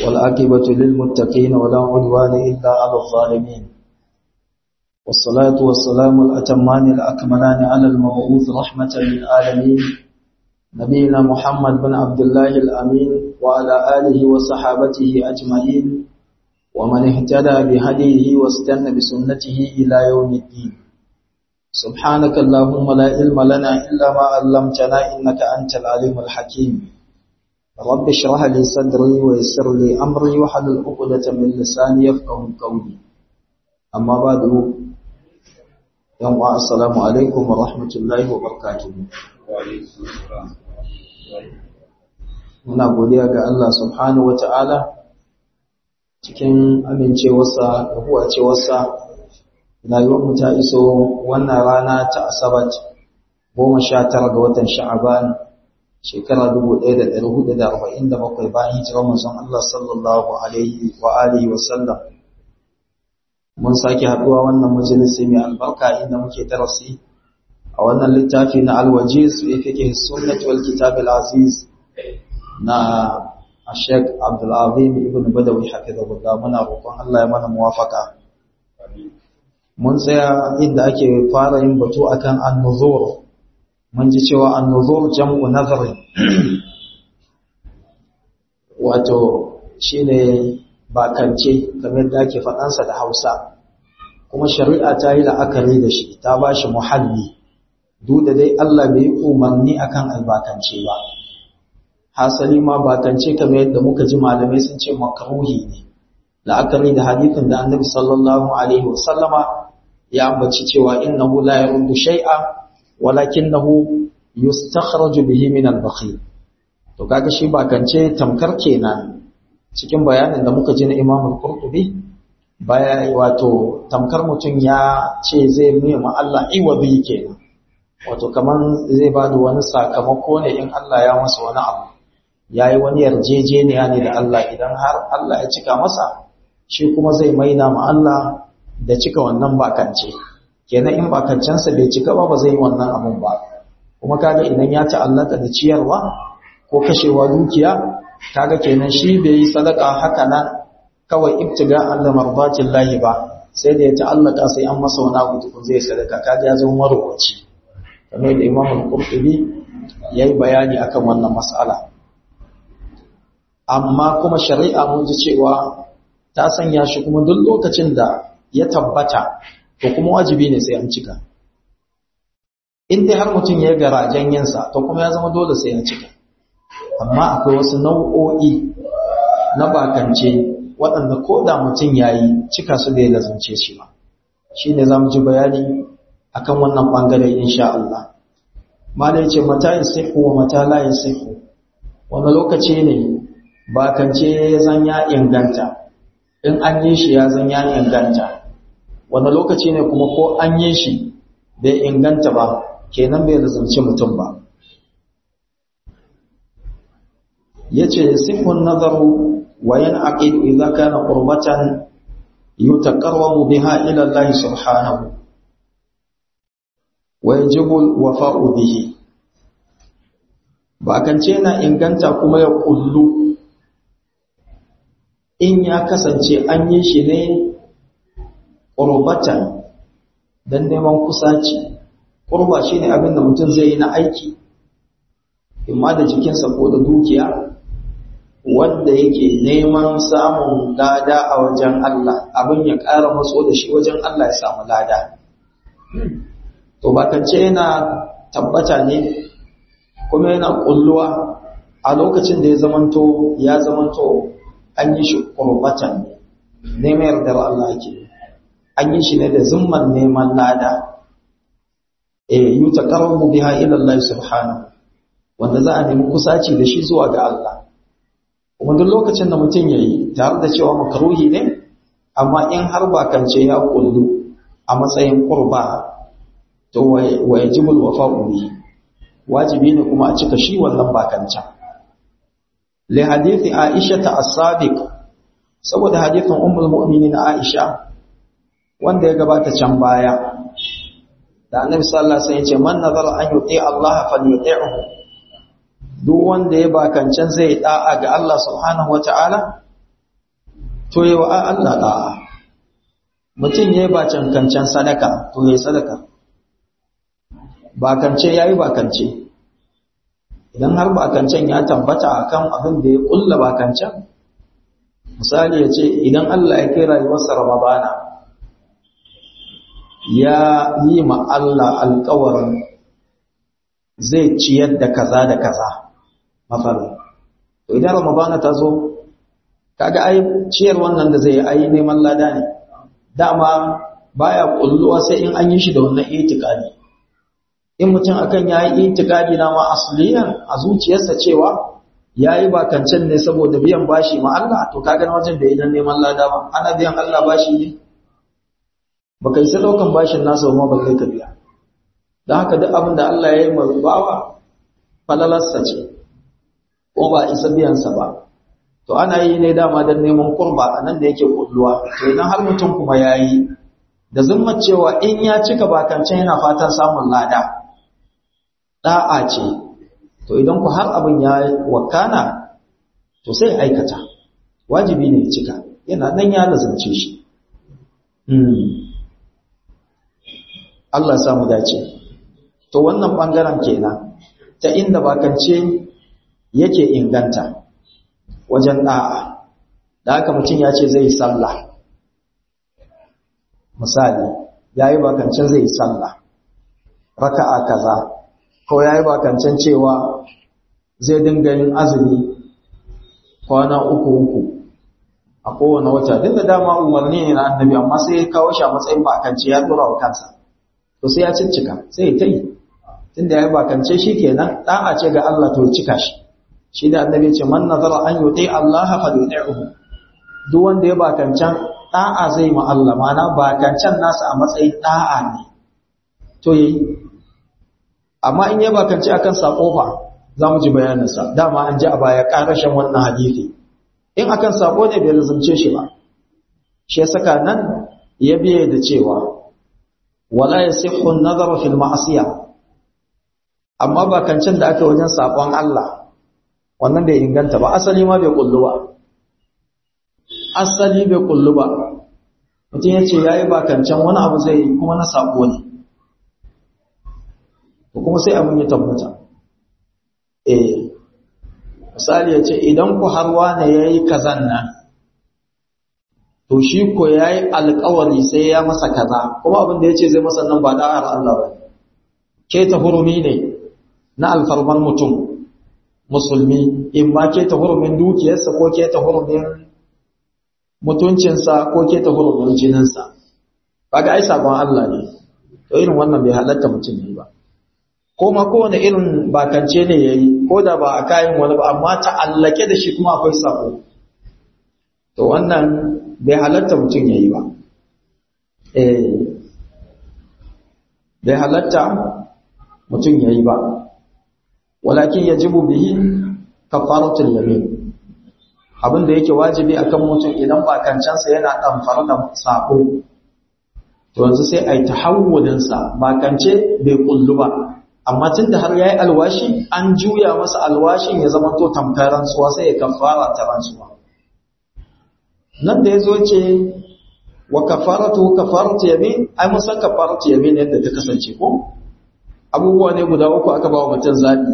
والعاقبة للمتقين ولا عدوان إلا على الظالمين والصلاة والسلام الأتمان الأكملان على المبعوث رحمة للعالمين نبينا محمد بن عبد الله الأمين وعلى آله وصحابته أجمعين ومن اهتدى بهديه واستنى بسنته إلى يوم الدين سبحانك اللهم لا علم لنا إلا ما علمتنا إنك أنت العليم الحكيم رب اشرح لي صدري ويسر لي أمري وحلل عقدة من لساني يفقه قولي أما بعد يوم السلام عليكم ورحمة الله وبركاته muna godiya ga Allah subhanahu wata'ala cikin amincewarsa da huwacewarsa rayuwarmu ta iso wannan rana ta asabat goma sha tara ga watan sha'aban shekara dubu ɗaya da ɗari hudu da arba'in da bakwai bayan hijirar manzon Allah sallallahu alaihi wa alihi wa sallam mun sake haɗuwa wannan majalisi mai albarka inda muke darasi a wannan littafi na alwajiz fi fiqh sunnah wal kitab al aziz na Sheikh Abdul Azim ibn Badawi hafizahullah muna roƙon Allah ya mana muwafaka mun tsaya inda ake fara yin batu akan an-nuzur mun ji cewa an-nuzur jam'u nazar wato shine bakance kamar da ake faɗansa da Hausa kuma shari'a ta yi la'akari da shi ta ba shi muhalli duk da dai Allah bai umarni akan albakance ba hasali ma bakance kamar yadda muka ji malamai sun ce makruhi ne la'akari da hadithin da annabi sallallahu alaihi wasallama ya ambaci cewa innahu la yaruddu shay'a walakinahu yustakhraju bihi min al-bakhil to kaga shi bakance tamkar kenan cikin bayanin da muka ji na Imam al-Qurtubi baya wato tamkar mutum ya ce zai nema Allah iwabi kenan wato kaman zai bada wani sakamako ne in Allah ya masa wani abu yayi wani yarjejeniya ne da Allah idan har Allah ya cika masa shi kuma zai maida ma Allah da cika wannan bakance kenan in bakancensa bai cika ba ba zai yi wannan abun ba kuma kaga idan ya ta'allaka da ciyarwa ko kashewa dukiya kaga kenan shi bai yi sadaka haka nan kawai ibtiga Allah marbatin lahi ba sai da ya ta'allaka sai an masa wani abu tukun zai sadaka kaga ya zama marwaci kamar da Imam Al-Qurtubi yayi bayani akan wannan mas'ala amma kuma shari'a mun ji cewa ta sanya shi kuma duk lokacin da ya tabbata to kuma wajibi ne sai an cika in dai har mutum ya garajen yinsa to kuma ya zama dole sai ya cika amma akwai wasu nau'o'i na bakance waɗanda ko da mutum ya yi cika su da ya lazance shi ba shi ne za mu ji bayani akan wannan ɓangare insha Allah mala ya ce mata yin sihu wa mata la yin sihu wani lokaci ne bakance ya zan ya inganta in an yi shi ya zan ya inganta wani lokaci ne kuma ko an yi shi bai inganta ba kenan bai lazance mutum ba yace sihun nazaru wa yanqidu idza kana qurbatan yutaqarrabu biha ila Allah subhanahu wa yajibu wafa'u bihi ba kance na inganta kuma ya kullu in ya kasance an yi shi ne qurbatan dan neman kusaci qurba shine abin da mutum zai yi na aiki imma da jikinsa ko da dukiya wanda yake neman samun lada a wajen Allah abin ya ƙara matso da shi wajen Allah ya samu lada to bakance yana tabbata ne kuma yana kulluwa a lokacin da ya zamanto ya zamanto an yi shi qurbatan ne neman yardar Allah ake an yi shi ne da zumman neman lada eh yutaqarrabu biha ila Allah subhanahu wanda za a nemi kusaci da shi zuwa ga Allah kuma duk lokacin da mutum ya yi tare da cewa makaruhi ne amma in har bakance ya kullu a matsayin kurba to wa yajibul wafa'u bihi wajibi ne kuma a cika shi wannan bakancan li hadithi Aisha ta as-sabiq saboda hadithin ummul mu'minin Aisha wanda ya gabata can baya da annabi sallallahu alaihi wasallam ya ce man nazara an yuti Allah falyuti'hu duk wanda ya bakancan zai da'a ga Allah subhanahu wata'ala to yi wa Allah da'a mutum ya yi ba cankancan sadaka to ya yi sadaka bakance ya yi bakance idan har bakancen ya tabbata akan abin da ya kulla bakancen misali ya ce idan Allah ya kai rayuwarsa Ramadana ya yi ma Allah alkawarin zai ciyar da kaza da kaza mafarin to idan Ramadana ta zo kaga ai ciyar wannan da zai ai neman lada ne dama baya kulluwa sai in an yi shi da wannan itikadi in mutum akan yayi itikadi na ma asliyan a zuciyarsa cewa yayi bakancen ne saboda biyan bashi ma Allah to kaga na wajen da idan neman lada ba ana biyan Allah bashi ne baka yi daukan bashin nasa ba ba kai ka biya dan haka duk abin da Allah ya yi bawa falalarsa ce ko ba isa biyan sa ba to ana yi ne dama don neman kurba a nan da yake kulluwa to idan har mutum kuma yayi da zumma cewa in ya cika bakancen yana fatan samun lada da'a ce to idan ku har abin ya wakana to sai aikata wajibi ne cika yana nan ya lazance shi Allah samu dace to wannan bangaren kenan ta inda bakance yake inganta wajen da'a da haka mutum ya ce zai yi sallah misali ya yi bakancen zai yi sallah raka'a kaza ko ya yi bakancen cewa zai dinga yin azumi kwana uku uku a kowane wata duk da dama umarni ne na annabi amma sai ya kawo shi a matsayin bakance ya dora wa kansa to sai ya ciccika sai ya ta yi tunda ya yi bakance shi kenan da'a ce ga Allah to cika shi shi da annabi ce man nazara an yuti Allah fa yuti'uhu duk wanda ya bakancan da'a zai ma Allah mana bakancan nasa a matsayin da'a ne to yayi amma in ya bakance akan sako fa zamu ji bayanin sa dama an ji a baya karashin wannan hadisi in akan sako ne bai lazumce shi ba shi ya saka nan ya biye da cewa wala yasihhu an-nazaru fil ma'siyah amma bakancin da aka wajen sakon Allah wannan bai inganta ba asali ma bai kullu ba asali bai kullu ba mutum ya ce ya yi bakancan wani abu zai yi kuma na sabo ne ko kuma sai abin ya tabbata eh misali ya ce idan ku harwa ne ya yi kazan nan to shi ko ya yi alkawari sai ya masa kaza kuma abin da ya ce zai masa nan ba da'ar Allah ba ke ta hurumi ne na alfarman mutum musulmi in ba ke ta hurumin dukiyarsa ko ke ta hurumin mutuncinsa ko ke ta hurumin jininsa kaga ai sabon Allah ne to irin wannan bai halatta mutum yi ba ko ma kowane irin bakance ne yayi ko da ba a kayan wani ba amma ta'allake da shi kuma akwai sabo to wannan bai halatta mutum yayi ba eh bai halatta mutum yayi ba walakin yajibu bihi kafaratul yamin abin da yake wajibi akan mutum idan bakancansa yana damfara da sabo to yanzu sai ai tahawulin sa bakance bai kullu ba amma tunda har yayi alwashi an juya masa alwashin ya zama to tamkaran suwa sai ya kafara ta rantsuwa nan da yazo ce wa kafaratu kafaratu yamin ai mun san kafaratu yamin yadda ta kasance ko abubuwa ne guda uku aka ba wa mutum zabi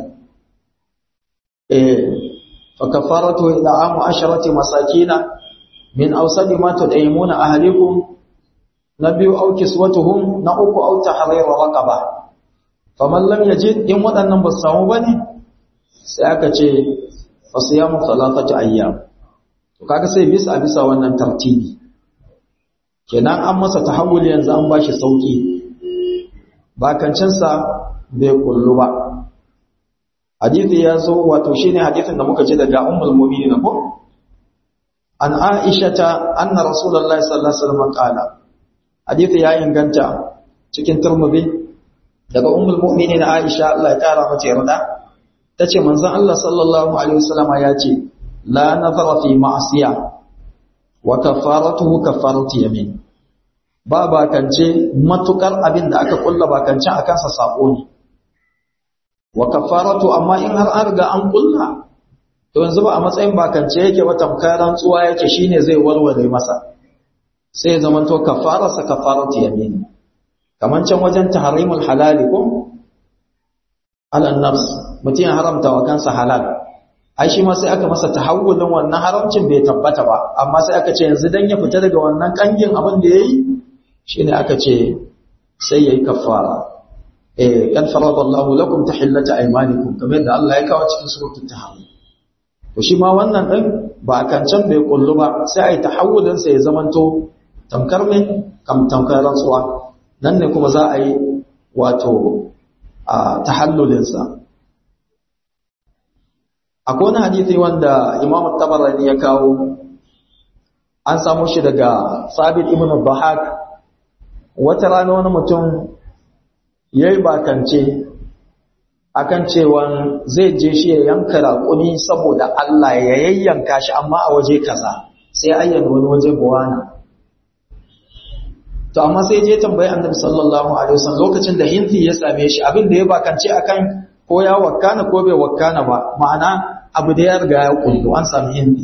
فكفارته إطعام عشرة مساكين من أوسط ما تطعمون أهلكم نبي أو كسوتهم نأك أو تحرير رقبة فمن لم يجد إن ودن بسامو بني سيأكا فصيام ثلاثة أيام kaga sai bisa bisa wannan tartibi kenan an masa tahawul yanzu an bashi sauki bakancinsa bai kullu ba hadithi ya zo wato shine hadithin da muka ji daga ummul mu'minin ko an aisha ta anna rasulullahi sallallahu alaihi wasallam qala hadithi ya inganta cikin turmubi daga ummul mu'minin aisha Allah ya kara mata yarda tace manzon Allah sallallahu alaihi wasallam ya ce la nazara fi ma'siya wa kafaratuhu kafaratu yamin ba bakance matukar abin da aka kulla bakance akan sa sako ne wa kafaratu amma in har an riga an kulla to to yanzu ba a matsayin bakance yake ba tamkar rantsuwa yake shine zai warware masa sai ya zama to kafararsa kafaratu yamin kaman can wajen tahrimul halali ko ala nafs mutum ya haramta wa kansa halal ai shi ma sai aka masa tahawulin wannan haramcin bai tabbata ba amma sai aka ce yanzu dan ya fita daga wannan kangin abin da yayi shine aka ce sai yayi kafara eh kan faradallahu lakum tahillata aymanikum kamar da Allah ya kawo cikin suratul tahrim to shi ma wannan din ba kan can bai kullu ba sai ai tahawulin sa ya zamanto tamkar ne kam tamkar rantsuwa nan ne kuma za a yi wato a tahallulin sa akwai wani hadisi wanda Imam Tabarani ya kawo an samu shi daga Sabit ibn Bahak wata rana wani mutum yayi bakance akan cewan zai je shi ya yanka raƙumi saboda Allah ya yayyanka shi amma a waje kaza sai ayyana wani waje buwana to amma sai je tambayi Annabi sallallahu alaihi wasallam lokacin da hinfi ya same shi abin da ya bakance akan ko ya wakkana ko bai wakkana ba ma'ana abu da ya riga ya kullu an sami hindi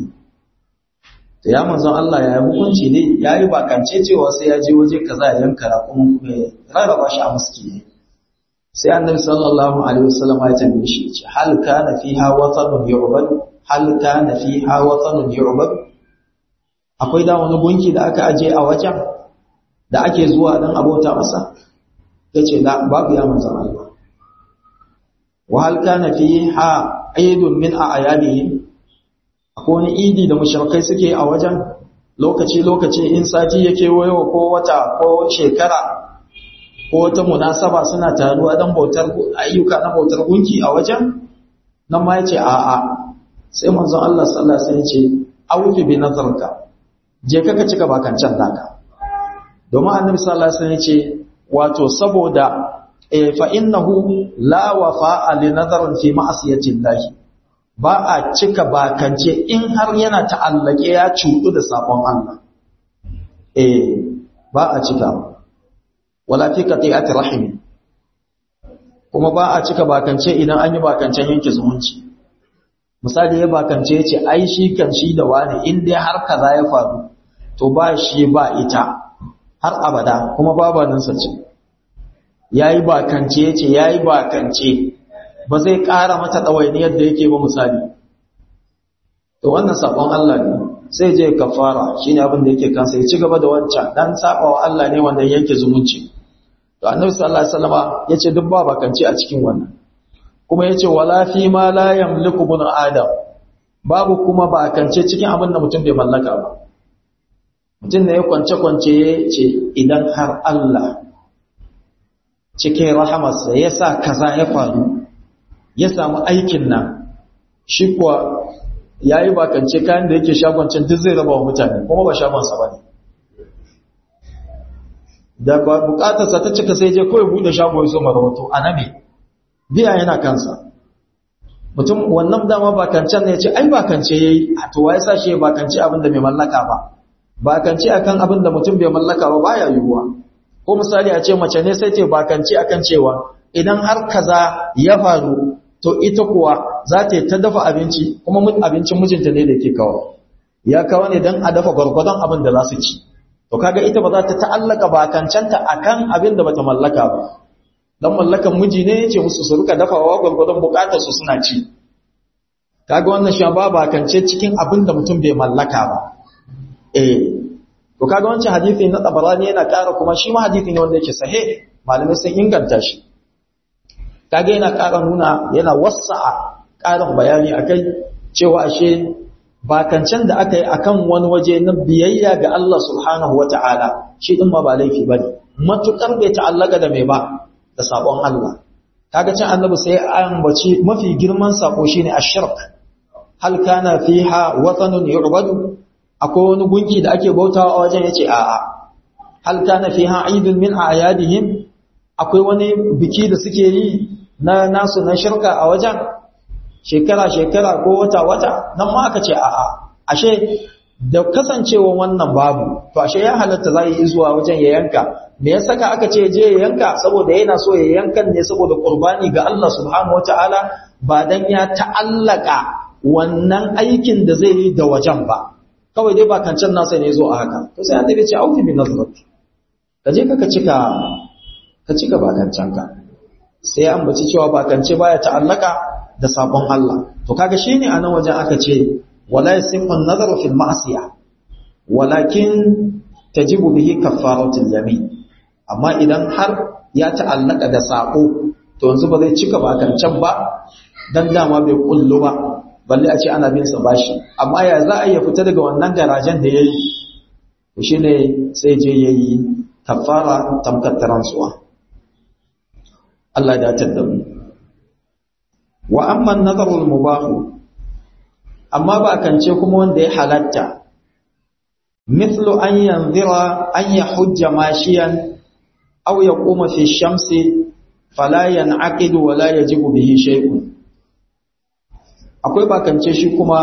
to ya manzon Allah ya yi hukunci ne ya yi bakance cewa sai ya je waje kaza ya yanka raƙumin kuma ya rarraba shi a muskini sai annabi sallallahu alaihi wasallam ya tambaye shi ce hal kana fiha watanun yu'bad hal kana fiha watanun yu'bad akwai da wani gunki da aka aje a wajen da ake zuwa dan abota masa yace la babu ya manzon Allah wa hal kana fiha aidun min a'yadihim akwai wani idi da mushrikai suke a wajen lokaci lokaci in sati yake wayo ko wata ko shekara ko wata munasaba suna taruwa dan bautar ayyuka na bautar gunki a wajen nan ma yace a a sai manzon Allah sallallahu alaihi wasallam yace awfi bi nazarka je ka ka cika bakancan naka domin annabi sallallahu alaihi wasallam yace wato saboda fa innahu la wafa'a li nazarin fi ma'siyati Allah ba a cika bakance in har yana ta'allake ya cudu da sabon Allah eh ba a cika wala fi qati'ati rahim kuma ba a cika bakance idan an yi bakancen yanke zumunci misali ya bakance yace ai shi kan shi da wani in dai har kaza ya faru to ba shi ba ita har abada kuma babaninsa ce ya yi bakance ya ce ya yi bakance ba zai ƙara mata ɗawainiyar da yake ba misali to wannan saƙon Allah ne sai je kafara shi ne abin da yake kansa ya ci gaba da wancan ɗan saɓawa Allah ne wanda yanke zumunci to annabi sallallahu alaihi wasallama ya ce duk ba bakance a cikin wannan kuma ya ce wala fi ma la yamliku bin adam babu kuma bakance cikin abin da mutum bai mallaka ba mutum ne ya kwance-kwance ya ce idan har Allah cikin rahamarsa ya sa kaza ya faru ya samu aikin nan shi kuwa ya yi bakance kayan da yake shagoncin duk zai raba wa mutane kuma ba shagonsa ba ne da bukatarsa ta cika sai je kawai bude shago ya so marawato a nabe biya yana kansa mutum wannan dama bakancen ne ya ce ai bakance ya yi a towa ya sa shi ya bakance abin da mai mallaka ba bakance akan abin da mutum bai mallaka ba baya yiwuwa ko misali a ce mace ne sai ce bakance akan cewa idan har kaza ya faru to ita kuwa za ta ta dafa abinci kuma abincin mijinta ne da ke kawo ya kawo ne don a dafa gwargwadon abin da za su ci to kaga ita ba za ta ta'allaka bakancenta akan abin da bata mallaka ba dan mallakan miji ne yace musu su rika dafawa gwargwadon bukatar su suna ci kaga wannan shi ba bakance cikin abin da mutum bai mallaka ba eh to kaga wancan hadisi na tabarani yana ƙara kuma shi ma hadisi ne wanda yake sahih malamai sun inganta shi kaga yana ƙara nuna yana wasa'a ƙarin bayani akai cewa ashe bakancen da aka yi akan wani waje na biyayya ga Allah subhanahu wata'ala shi din ma ba laifi bane matukar bai ta'allaka da mai ba da sabon Allah kaga cin annabi sai an bace mafi girman sako shine ashirk hal kana fiha watanun yu'badu akwai wani gunki da ake bautawa a wajen yace a'a hal kana fiha aidun min a'yadihim akwai wani biki da suke yi na nasu na shirka a wajen shekara shekara ko wata wata nan ma aka ce a'a ashe da kasancewa wannan babu to ashe ya halatta za yi zuwa wajen ya yanka me ya saka aka ce je ya yanka saboda yana so ya yankan ne saboda qurbani ga Allah subhanahu wataala ba dan ya ta'allaka wannan aikin da zai yi da wajen ba kawai dai bakancan nasa ne zo a haka to sai annabi ce aufi bi nazrat ka je ka cika ka cika bakancanka sai an baci cewa bakance baya ta'allaka da sabon Allah to kaga shine anan wajen aka ce wala yasifu an-nazaru fil ma'siyah walakin tajibu bihi kaffaratul yamin amma idan har ya ta'allaka da sako to yanzu ba zai cika bakancan ba dan dama bai kullu ba balle a ce ana bin sa bashi amma ya za a iya fita daga wannan garajen da yayi to shine sai je yayi kafara tamkar rantsuwa Allah ya dace mu wa amma an-nazarul mubah amma ba kance kuma wanda ya halatta mithlu an yanzira an yahujja mashiyan aw yaquma fi shamsi fala yan'aqidu wa la yajibu bihi shay'un akwai bakance shi kuma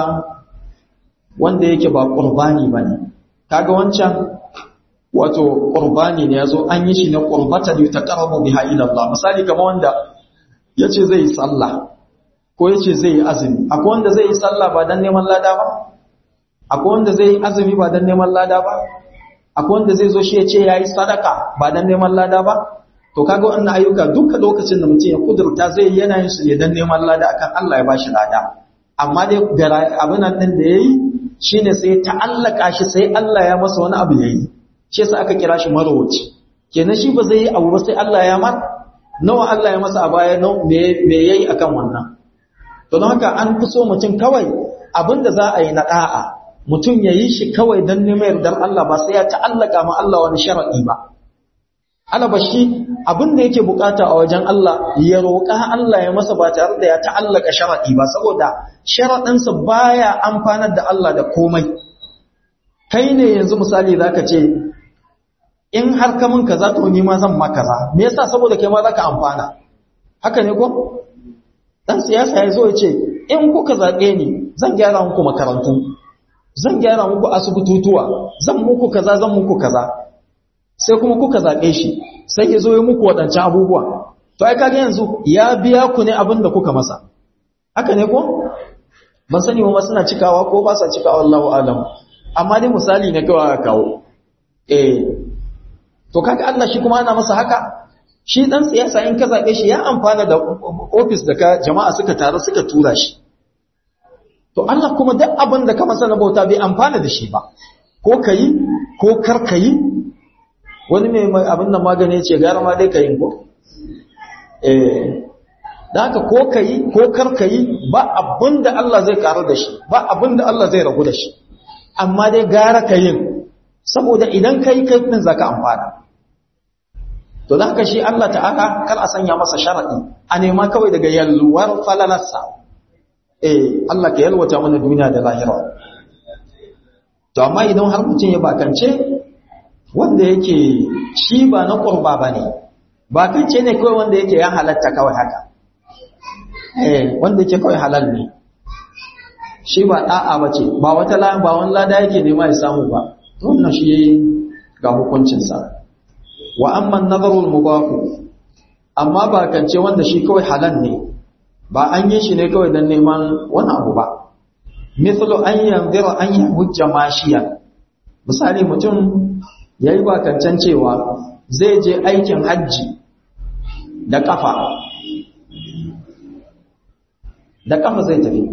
wanda yake ba qurbani bane kaga wancan wato qurbani ne yazo an yi shi ne qurbata da taqarrabu biha ila Allah misali kamar wanda yace zai sallah ko yace zai yi azumi akwai wanda zai yi sallah ba dan neman lada ba akwai wanda zai yi azumi ba dan neman lada ba akwai wanda zai zo shi yace yayi sadaka ba dan neman lada ba to kaga wannan ayyuka duka lokacin da mutum ya kudurta zai yana yin su ne dan neman lada akan Allah ya bashi lada amma dai abin nan din da yayi shine sai ta'allaka shi sai Allah ya masa wani abu yayi shi yasa aka kira shi marwaci kenan shi ba zai yi abu ba sai Allah ya mar nawa Allah ya masa a baya me me yayi akan wannan to don haka an fi so mutum kawai abinda za a yi na da'a mutum ya yi shi kawai don neman yardar Allah ba sai ya ta'allaka ma Allah wani sharadi ba alaba shi abinda yake bukata a wajen Allah ya roƙa Allah ya masa ba tare da ya ta'allaka sharadi ba saboda sharadinsa baya amfanar da Allah da komai kai ne yanzu misali zaka ce in har ka mun kaza to ni ma zan ma kaza me yasa saboda kai ma zaka amfana haka ne ko dan siyasa ya zo ya ce in kuka zabe ni zan gyara muku makarantu zan gyara muku asibitutuwa zan muku kaza zan muku kaza sai kuma kuka zabe shi sai ya zo ya muku wadancan abubuwa to ai kaga yanzu ya biya ku ne abin da kuka masa haka ne ko ban sani ba suna cikawa ko ba sa cikawa Allahu alam amma dai misali ne kawai aka kawo eh to kaga Allah shi kuma ana masa haka shi dan siyasa in ka zabe shi ya amfana da office da ka jama'a suka taru suka tura shi to Allah kuma duk abin da ka masa na bauta bai amfana da shi ba ko kai ko kar kai wani mai abin da magani ce gara ma dai kai ko eh da haka ko kai ko kar kai ba abin da Allah zai karu da shi ba abin da Allah zai ragu da shi amma dai gara kayin saboda idan kai kai din zaka amfana to da haka shi Allah ta'ala kar a sanya masa sharadi a nema kawai daga yalwar falalarsa eh Allah ka yalwata mana duniya da lahira to amma idan har mutum ya bakance wanda yake shi ba na qurba bane bakance ne kawai wanda yake ya halatta kawai haka eh wanda yake kawai halal ne shi ba da'a bace ba wata ba wani lada yake nema ya samu ba wannan shi ga hukuncinsa wa amma nazarul mubahu amma ba kance wanda shi kawai halal ne ba an yi shi ne kawai don neman wani abu ba mithlu an yanzira an yahujja mashiya misali mutum yayi ba kancan cewa zai je aikin hajji da kafa da kafa zai tafi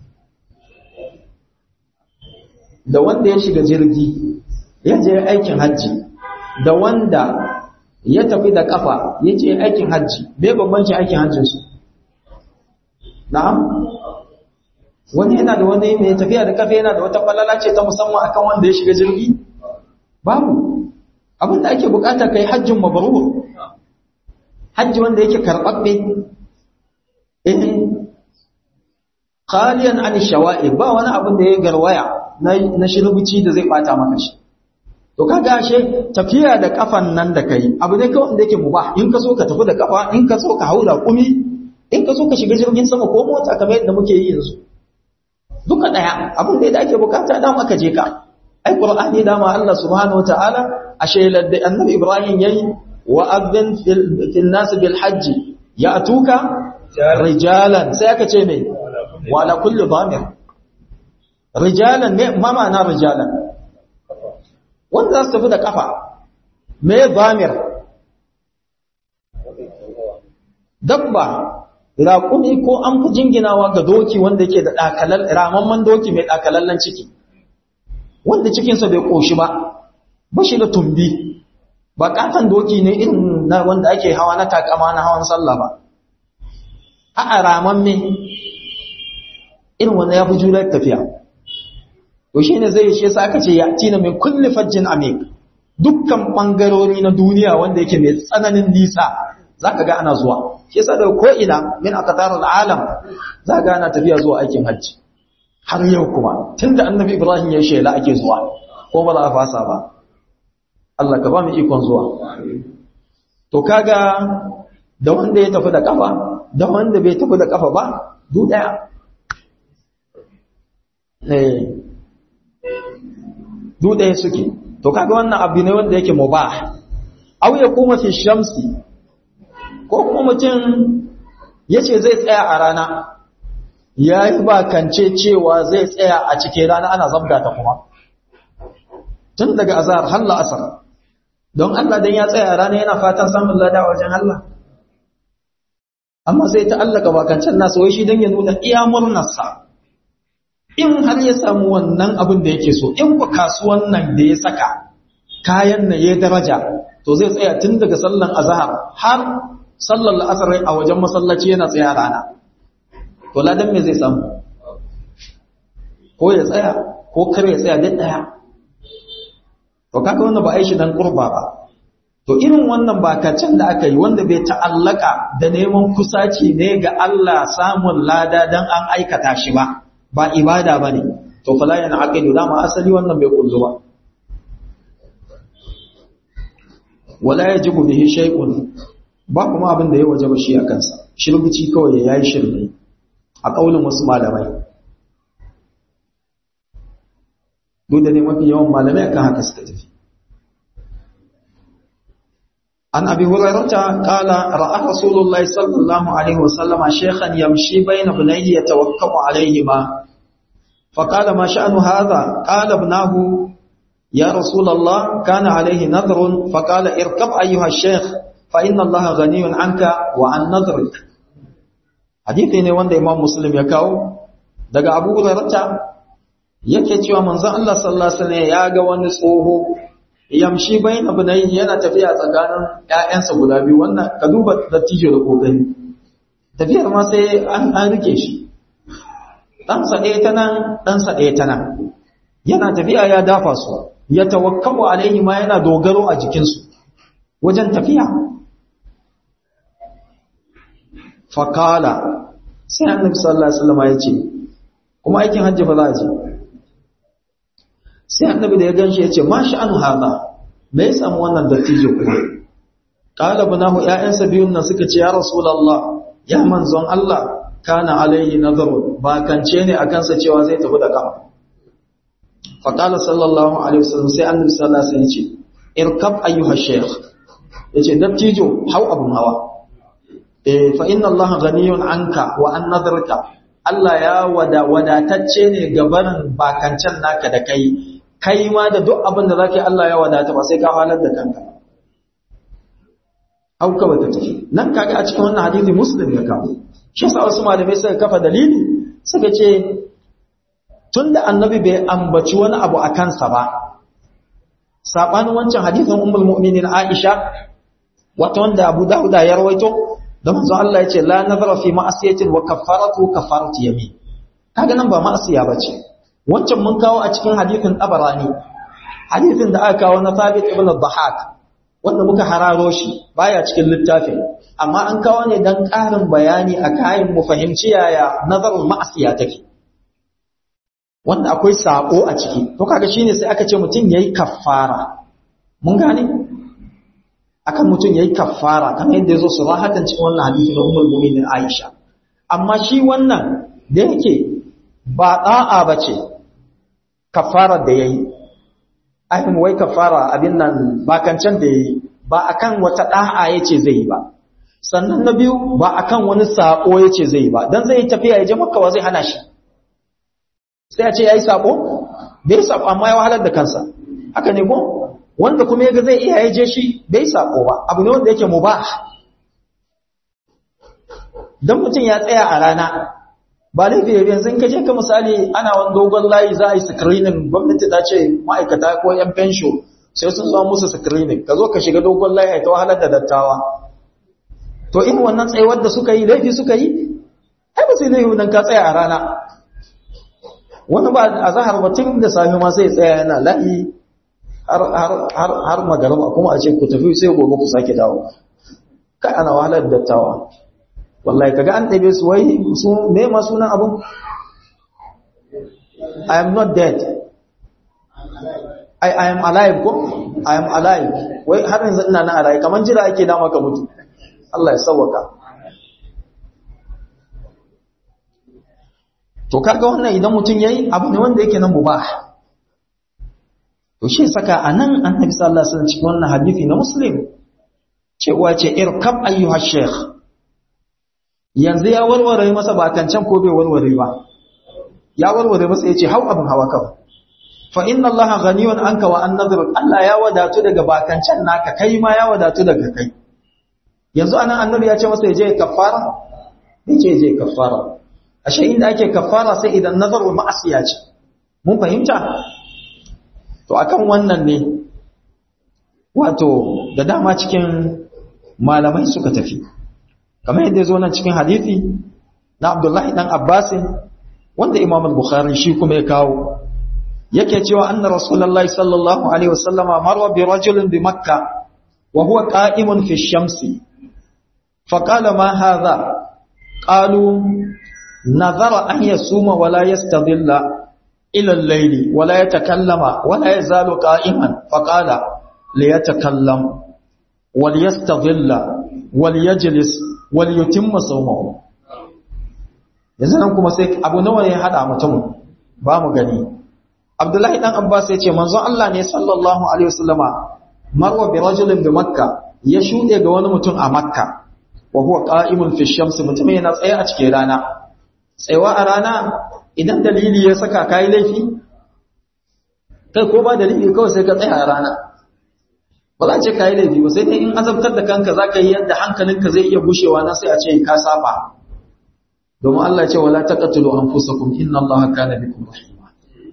da wanda ya shiga jirgi ya je aikin hajji da wanda ya tafi da kafa ya je aikin hajji bai bambanci aikin hajjinsu na'am wani yana da wani mai tafiya da kafa yana da wata falala ce ta musamman akan wanda ya shiga jirgi babu abin da ake bukata kai hajjin mabrur hajji wanda yake karbabbe eh khaliyan an shawa'i ba wani abin da ya garwaya na shirubici da zai bata maka shi to kaga ashe tafiya da kafan nan da kai abu ne kawai da yake mubah in ka so ka tafi da kafa in ka so ka haura kumi in ka so ka shiga jirgin sama ko mota kamar yadda muke yi yanzu duka daya abin da ake bukata dan aka je ka ai qur'ani dama Allah subhanahu wataala ashe ladda annabi ibrahim yayi wa adhin fil nas bil hajj ya'tuka rijalan sai aka ce me wa ala kulli dhamir rijalan ne ma ma'ana rijalan wanda za su tafi da kafa me zamir dabba raƙumi ko an fi jinginawa ga doki wanda yake da ɗakalal ramamman doki mai ɗakalallen ciki wanda cikinsa bai ƙoshi ba ba shi da tumbi ba ƙaton doki ne irin na wanda ake hawa na takama na hawan sallah ba a ramamme irin wanda ya fi jurar tafiya to shi ne zai shi aka ce ya tina min kulli fajjin amik dukkan ɓangarori na duniya wanda yake mai tsananin nisa za ka ga ana zuwa shi yasa daga ko'ina min aqtarul alam za ga ana tafiya zuwa aikin hajji har yau kuma tunda annabi ibrahim ya shela ake zuwa ko ba za a fasa ba Allah ka ba mu ikon zuwa to kaga da wanda ya tafi da kafa da wanda bai tafi da kafa ba du daya eh du daya suke to kaga wannan abu ne wanda yake mubah aw ya kuma fi shamsi ko kuma mutum ya ce zai tsaya a rana ya yi bakance cewa zai tsaya a cikin rana ana zabga ta kuma tun daga azahar har la'asar don Allah don ya tsaya a rana yana fatan samun lada a wajen Allah amma sai ta allaka bakancen nasa wai shi don ya nuna iya murnarsa in har ya samu wannan abin da yake so in ku kasuwan nan da ya saka kayan na ya daraja to zai tsaya tun daga sallan azahar har sallar la'asar a wajen masallaci yana tsaya rana to ladan me zai samu ko ya tsaya ko kar ya tsaya duk daya to kaga wannan ba aishi dan kurba ba to irin wannan bakacin da aka yi wanda bai ta'allaka da neman kusaci ne ga Allah samun lada dan an aikata shi ba ba ibada bane to fala yana aqidu dama asali wannan bai kullu ba wala yajibu bihi shay'un ba kuma abin da ya waje ba shi a kansa shirbici kawai ya yi shirme a ƙaunin wasu malamai duk da ne mafi yawan malamai akan haka suka tafi an abi hurairata qala ra'a rasulullahi sallallahu alaihi wasallam shaykhan yamshi bayna bunayhi yatawakkau alaihima فقال ما شأن هذا قال ابناه يا رسول الله كان عليه نذر فقال اركب أيها الشيخ فإن الله غني عنك وعن نظرك hadithi ne wanda Imam Muslim ya kawo daga Abu Hurairah yake cewa manzon Allah sallallahu alaihi wasallam ya ga wani tsoho yamshi bayin abunai yana tafiya tsakanin ƴaƴansa guda biyu wannan ka duba dattijo da kokari tafiyar ma sai an an rike shi dan sa ɗaya ta nan dan sa ɗaya ta nan yana tafiya ya dafa su ya tawakkalu alaihi ma yana dogaro a jikinsu wajen tafiya fakala sai annabi sallallahu alaihi wasallam ya ce kuma aikin hajji fa za a je sai annabi da ya ganshi ya ce ma sha'anu hada me ya samu wannan dattijo kuma qala bunahu ya'yansa biyun nan suka ce ya rasulullah ya manzon Allah kana alaihi nazaru ba kance ne akan sa cewa zai tafi da kafa faqala sallallahu alaihi wasallam sai annabi sallallahu alaihi wasallam ya ce irkab ayyuha shaykh yace dattijo hau abun hawa fa inna Allah ghaniyun anka wa an nadarka Allah ya wada wadatacce ne gabanin bakancan naka da kai kai ma da duk abin da zaka yi Allah ya wadata ba sai ka halar da kanka auka bata tafi nan kaga a cikin wannan hadisi muslim ya kawo shi yasa wasu malamai suka kafa dalili suka ce tunda annabi bai ambaci wani abu a kansa ba sabanin wancan hadisin ummul mu'minin Aisha wata wanda Abu Dawud ya rawaito da manzo Allah ya ce la nazara fi ma'asiyatin wa kaffaratu kaffaratu yamin kaga nan ba ma'asiya bace wancan mun kawo a cikin hadisin Tabarani hadisin da aka kawo na Thabit ibn al-Dhahak wanda muka hararo shi baya cikin littafin amma an kawo ne dan ƙarin bayani a kayan mu fahimci yaya nazarul ma'asiya take wanda akwai sako a ciki to kaga shine sai aka ce mutum yayi kaffara mun gane akan mutum yayi kaffara kamar yadda yazo surahatan cikin wannan hadisi na Ummul Mu'minin Aisha amma shi wannan da yake ba da'a bace kaffara da yayi ayin wai kaffara abin nan ba kancan da yayi ba akan wata da'a yace zai yi ba sannan na biyu ba akan wani sako yace zai yi ba dan zai tafiya ya je Makka wa zai hana shi sai a ce yayi sako bai sako amma ya wahalar da kansa haka ne ko wanda kuma yaga zai iya yaje shi bai sako ba abu ne wanda yake mubah dan mutum ya tsaya a rana ba laifi ya biyan sun kaje ka misali ana wani dogon layi za a yi screening gwamnati ta ce ma'aikata ko yan fensho sai sun zo musu screening ka zo ka shiga dogon layi ta wahalar da dattawa to in wannan tsayuwar da suka yi laifi suka yi ai ba sai laifi dan ka tsaya a rana wani ba a zahar batun da sami ma sai tsaya yana layi har magaraba kuma a ce ku tafi sai gobe ku sake dawo kai ana wahalar dattawa wallahi kaga an ɗabe su wai su me ma sunan abun I am not dead I, I am alive ko I am alive wai har yanzu ina na alive kaman jira ake da maka mutu Allah ya sauwaka to kaga wannan idan mutum yayi abu ne wanda yake nan mubah to shi saka anan annabi sallallahu alaihi wasallam cikin wannan hadisi na muslim cewa ce irkab ayyuha sheikh yanzu ya warware masa ba kancan ko bai warware ba ya warware masa yace hau abin hawa kawai fa inna allaha ghaniyun anka wa an nadhir Allah ya wadatu daga bakancan naka kai ma ya wadatu daga kai yanzu anan annabi ya ce masa yaje kafara yace je kafara ashe inda ake kafara sai idan nazaru ma'asiya ce mun fahimta to akan wannan ne wato da dama cikin malamai suka tafi kamar yadda zo nan cikin hadisi na Abdullahi dan Abbas wanda Imam al-Bukhari shi kuma ya kawo yake cewa anna Rasulullahi sallallahu alaihi wasallama marwa bi rajulin bi Makkah wa huwa qa'imun fi shamsi فقال ما هذا قالوا نظر أن يصوم ولا يستظل إلى الليل ولا يتكلم ولا يزال قائما فقال ليتكلم وليستظل وليجلس وليتم صومه yanzu nan kuma sai abu nawa ne hada mutum ba mu gani Abdullahi dan Abbas ya ce manzon Allah ne sallallahu alaihi wasallama marwa bi rajulin bi Makka ya shude ga wani mutum a Makka wa huwa qa'imun fi shamsi mutum yana tsaye a cikin rana tsayawa a rana idan dalili ya saka kai laifi kai ko ba dalili kawai sai ka tsaya a rana ba za a ce kai laifi ba sai dai in azabtar da kanka za ka yi yadda hankalinka zai iya gushewa na sai a ce ka saba domin Allah ce wala taqtulu anfusakum inna Allaha kana bikum rahima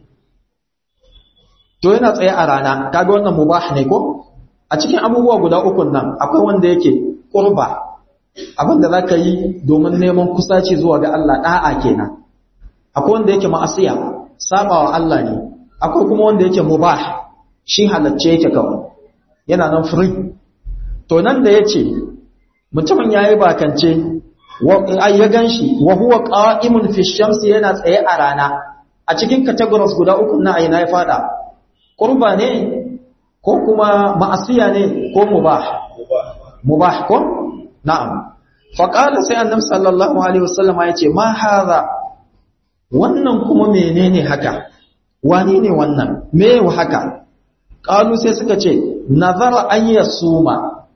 to yana tsaye a rana kaga wannan mubah ne ko a cikin abubuwa guda uku nan akwai wanda yake qurba abinda zaka yi domin neman kusaci zuwa ga Allah da'a kenan akwai wanda yake ma'asiya sabawa Allah ne akwai kuma wanda yake mubah shi halacce yake kawai yana nan free to nan da yace mutumin yayi bakance ai ya ganshi wa huwa qa'imun fi shamsi yana tsaye a rana a cikin categories guda uku na aina ya fada qurba ne ko kuma ma'asiya ne ko mubah mubah ko na'am fa qala sai annabi sallallahu alaihi wasallam ya ce ma hadha wannan kuma menene haka wane ne wannan me haka qalu sai suka ce nazara an yasuma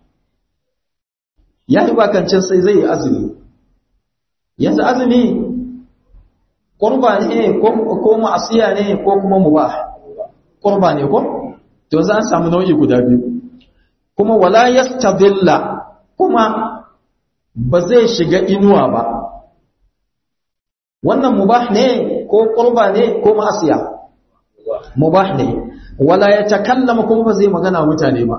yayi bakancin sai zai yi azumi yanzu azumi qurba ne ko ko ma'asiya ne ko kuma mubah qurba ne ko to za an samu nau'i guda biyu kuma wala yastadilla kuma ba zai shiga inuwa ba wannan mubah ne ko qurba ne ko ma'asiya mubah ne wala yatakallama kuma ba zai magana mutane ba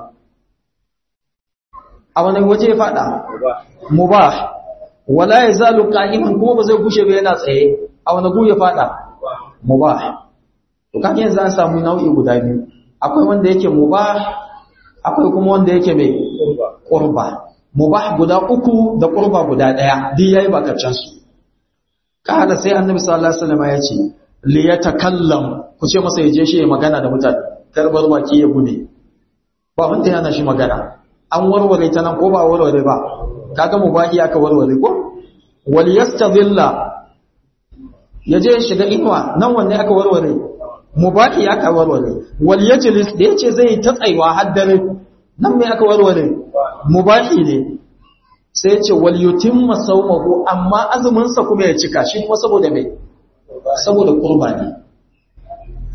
a wani waje ya fada mubah wala yazalu qa'iman kuma ba zai gushe ba yana tsaye a wani gu ya fada mubah to kan yanzu an samu nau'i guda biyu akwai wanda yake mubah akwai kuma wanda yake mai qurba mubah guda uku da qurba guda daya duk yayi bakacin su kada sai annabi sallallahu alaihi wasallam ya ce li yatakallam ku ce masa yaje shi ya magana da mutane karbar baki ya gude ba wanda yana shi magana an warware ta nan ko ba warware ba kaga mubahi aka warware ko wal yastadilla yaje shiga inuwa nan wanne aka warware mubahi aka warware wal yajlis da yace zai ta tsaiwa har dare nan me aka warware mubahi ne sai yace wal yutimma sawmahu amma azumin sa kuma ya cika shi kuma saboda me saboda qurba ne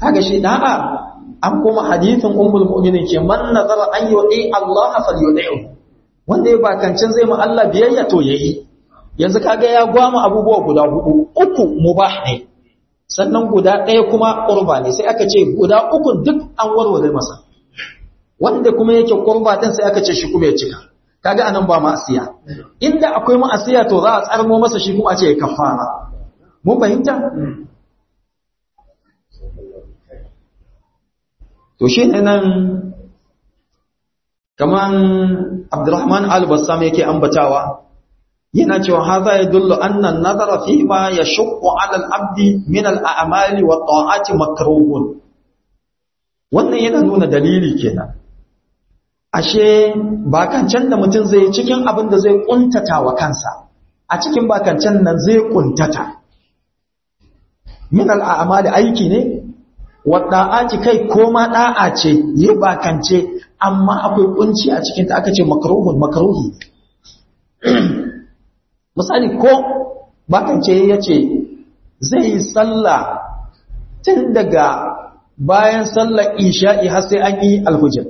kaga shi da'a an kuma hadithin ummul mu'minin ke man nazara an yu'i Allah falyu'ihu wanda ya bakancin zai mu Allah biyayya to yayi yanzu kaga ya gwama abubuwa guda hudu uku mubah ne sannan guda ɗaya kuma qurba ne sai aka ce guda uku duk an warware masa wanda kuma yake qurba din sai aka ce shi kuma ya cika kaga anan ba ma'asiya inda akwai ma'asiya to za a tsarmo masa shi kuma a ce ya kafara mun fahimta to shi ne nan kaman abdurrahman al-bassam yake ambatawa yana cewa haza ya dullu annan nazara fi ma ya shukku ala al-abdi min al-a'mali wa ta'ati makruhun wannan yana nuna dalili kenan ashe bakancan da mutum zai cikin abin da zai kuntata wa kansa a cikin bakancan nan zai kuntata min al-a'mali aiki ne wadda'aci kai ko ma da'a ce yi bakance amma akwai kunci a cikin ta aka ce makruhun makruhi misali ko bakance yace zai yi sallah tun daga bayan sallar isha'i har sai an yi alhujjar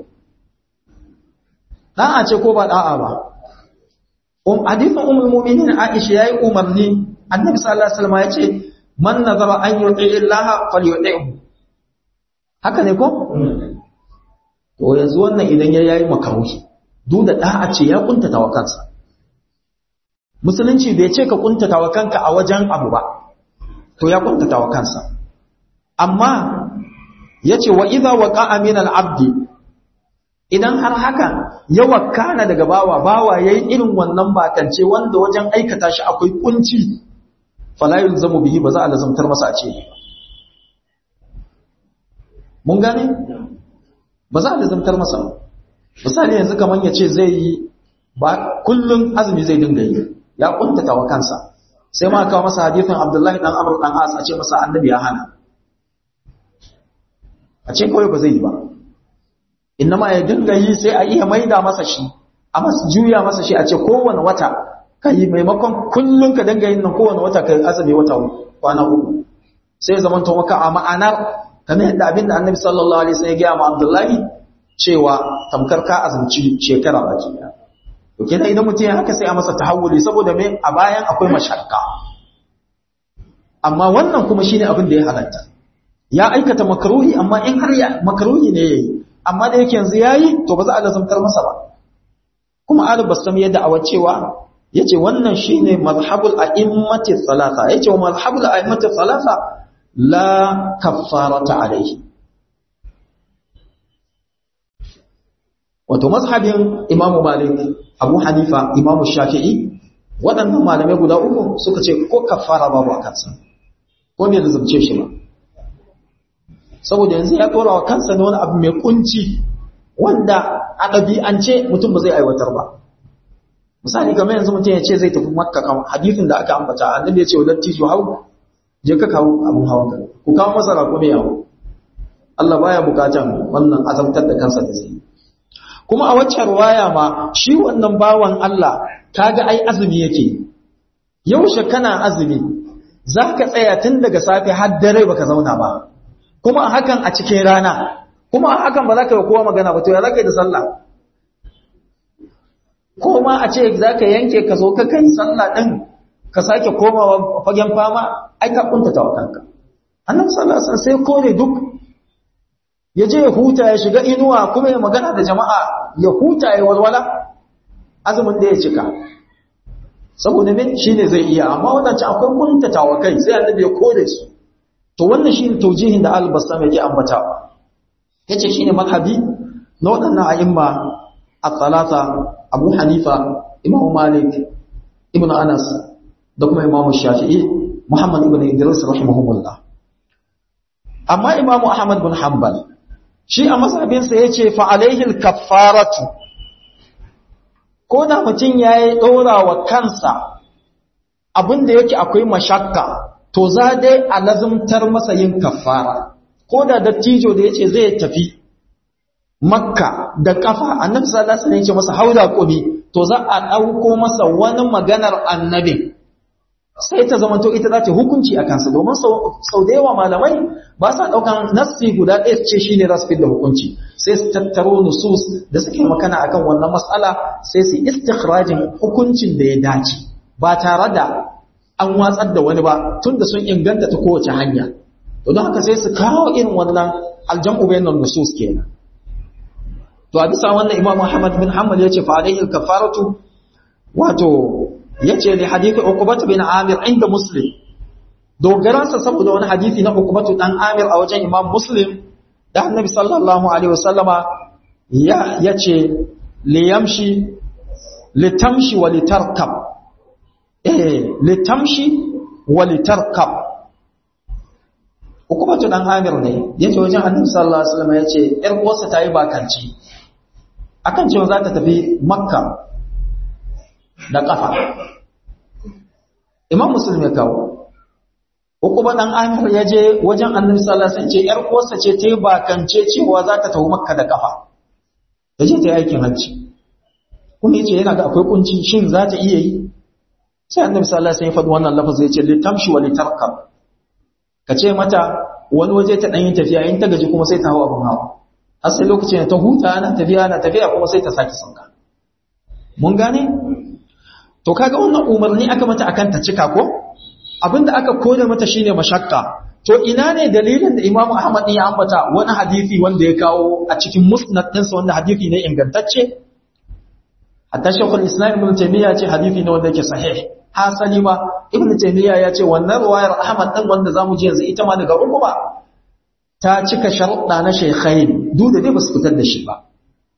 da'a ce ko ba da'a ba um hadithin ummul mu'minin Aisha yayi umarni annabi sallallahu alaihi wasallam yace man nazara an yuti Allah falyuti'hu haka ne ko? to yanzu wannan idan ya yayi makaruhi duk da da'a ce ya kuntata wa kansa musulunci bai ce ka kuntata wa kanka a wajen abu ba to ya kuntata wa kansa amma yace wa idza waqa'a min al-abdi idan har haka ya wakana daga bawa bawa yayi irin wannan bakance wanda wajen aikata shi akwai kunci fala yulzamu bihi ba za a lazamtar masa a ce mun gane ba za a lizantar masa misali yanzu kamar ya ce zai yi ba kullum azumi zai dinga yi ya kuntata wa kansa sai ma kawo masa hadithin abdullahi dan amur dan as a ce masa annabi ya hana a ce kawai ba zai yi ba ma ya dinga yi sai a iya maida masa shi a masu juya masa shi a ce kowane wata ka yi maimakon kullum ka dinga yin nan kowane wata ka azumi wata kwana uku sai zaman to maka a ma'anar kamar yadda abin da annabi sallallahu alaihi wasallam ya gaya ma Abdullahi cewa tamkar ka azumci shekara baki daya to kenan idan mutum ya haka sai a masa tahawuli saboda me a bayan akwai mashakka amma wannan kuma shine abin da ya halatta ya aikata makruhi amma in har ya makruhi ne yayi amma da yake yanzu yayi to ba za a lazamtar masa ba kuma Ali Bassam ya da'awa cewa yace wannan shine mazhabul a'immati thalatha yace wa mazhabul a'immati thalatha la kaffarata alaihi wato mazhabin imamu malik abu hanifa imamu shafi'i waɗannan malamai guda uku suka ce ko kaffara babu a kansa ko bai zazzace shi ba saboda yanzu ya tora wa kansa ne wani abu mai kunci wanda a ɗabi'ance mutum ba zai aiwatar ba misali kamar yanzu mutum ya ce zai tafi makka kan hadithin da aka ambata annabi ya ce wa dattijo hau je ka kawo abin hawan ka ku kawo masa rako mai yawo Allah baya bukatan wannan azabtar da kansa da zai kuma a waccan ruwaya ma shi wannan bawan Allah kaga ai azumi yake yaushe kana azumi zaka tsaya tun daga safe har dare baka zauna ba kuma hakan a cikin rana kuma hakan ba za ka yi kowa magana ba to ya za ka yi da sallah ko ma a ce za ka yanke ka zo ka kai sallah ɗin ka sake komawa fagen fama ai ka kuntata wa kanka annabi sallallahu alaihi wasallam sai kore duk ya je ya huta ya shiga inuwa kuma ya magana da jama'a ya huta ya walwala azumin da ya cika saboda me shine zai iya amma wadancan akwai kuntata wa kai sai annabi ya kore su to wannan shine taujihin da al-bassam yake ambatawa yace shine madhabi na wadannan a'imma at-talata Abu Hanifa Imam Malik Ibn Anas da kuma Imam Shafi'i Muhammad ibn Idris rahimahumullah amma Imam Ahmad bin Hanbal shi a mazhabin sa yace fa alaihi al-kaffaratu ko da mutum yayi dora wa kansa abinda yake akwai mashakka to za dai a lazumtar masa yin kaffara ko da dattijo da yace zai tafi makka da kafa annabi sallallahu alaihi wasallam yace masa hauda kubi to za a dauko masa wani maganar annabi sai ta zamanto ita za ta hukunci a kansa domin sau da yawa malamai ba sa ɗaukan nassi guda ɗaya ce shi ne za su da hukunci sai su tattaro nusus da suke makana akan wannan matsala sai su istikhrajin hukuncin da ya dace ba tare da an watsar da wani ba tun da sun inganta ta kowace hanya to don haka sai su kawo irin wannan aljam'u bayanan nusus kenan to a bisa wannan imam Muhammad bin Hanbal yace fa alaihi kafaratu wato yace li hadisi Uqbah bin Amir inda Muslim dogaransa saboda wani hadisi na Uqbah dan Amir a wajen Imam Muslim da Annabi sallallahu alaihi wasallama ya yace li yamshi litamshi wa litarkab eh litamshi wa litarkab Uqbah dan Amir ne yace wajen Annabi sallallahu alaihi wasallama yace ƴar uwarsa tayi bakanci akan cewa za ta tafi Makka da ƙafa imam musulmi kawo uku ba ɗan amir ya je wajen annabi sallallahu alaihi wasallam ce yar uwarsa ce ta yi bakance cewa za ta tafi makka da ƙafa ta je ta yi aikin hajji kuma yace yana ga akwai kunci shin za ta iya yi sai annabi sallallahu alaihi wasallam ya faɗi wannan lafazin ya ce litamshi wa litarkab ka ce mata wani waje ta ɗan yi tafiya in ta gaji kuma sai ta hawa abin hawa har sai lokacin da ta huta ana tafiya ana tafiya kuma sai ta sake sauka mun gane to kaga wannan umarni aka mata akan ta cika ko abinda aka koda mata shine mashakka to ina ne dalilin da Imam Ahmad ya ambata wani hadisi wanda ya kawo a cikin musnad ɗinsa wanda hadisi ne ingantacce hatta shaykhul islam ibn taymiya ce hadisi ne wanda yake sahih hasali ma ibn taymiya ya ce wannan riwayar Ahmad din wanda zamu ji yanzu ita ma daga Uqba ta cika sharuɗa na shaykhain duk da dai basu fitar da shi ba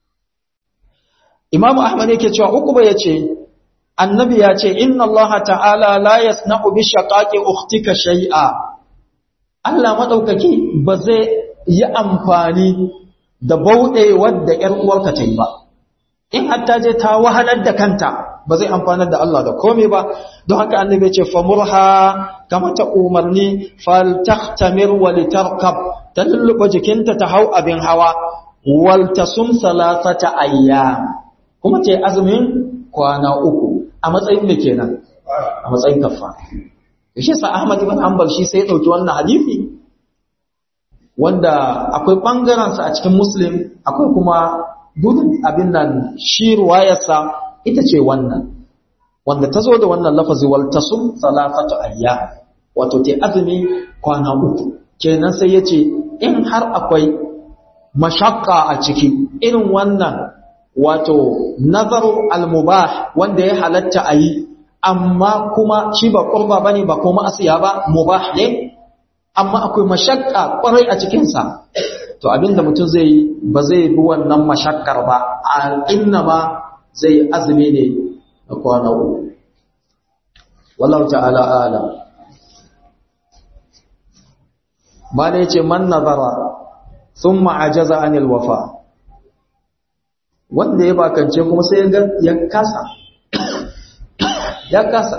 Imam Ahmad yake cewa Uqba yace annabi ya ce inna Allah ta'ala la yasna'u bi shaqaqi ukhtika shay'a Allah madaukaki ba zai yi amfani da bauɗe wadda ƴar uwarka ta yi ba in hatta je ta wahalar da kanta ba zai amfanar da Allah da komai ba don haka annabi ya ce famurha kama ta umarni fal tahtamir wa litarkab ta lulluɓa jikinta ta hau abin hawa wal tasum salasata ayyam kuma ce azumin kwana uku a matsayin da kenan a matsayin kaffa shi sa Ahmad ibn Hanbal shi sai ya dauki wannan hadisi wanda akwai bangaren sa a cikin Muslim akwai kuma gudun abin nan shi ruwayarsa ita ce wannan wanda ta zo da wannan lafazi wal tasum salafatu ayyam wato te azumi kwana uku kenan sai yace in har akwai mashakka a ciki irin wannan wato nazaru al-mubah wanda ya halatta a yi amma kuma shi ba ƙurba ba ne ba kuma asiya ba mubah ne amma akwai mashakka ƙwarai a cikinsa to abinda mutum zai yi ba zai bi wannan mashakkar ba a inna ma zai azumi ne na kwana uku wallahu ta'ala ala ma ne ce man nazara thumma ajaza anil wafa wanda ya bakance kuma sai ya kasa ya kasa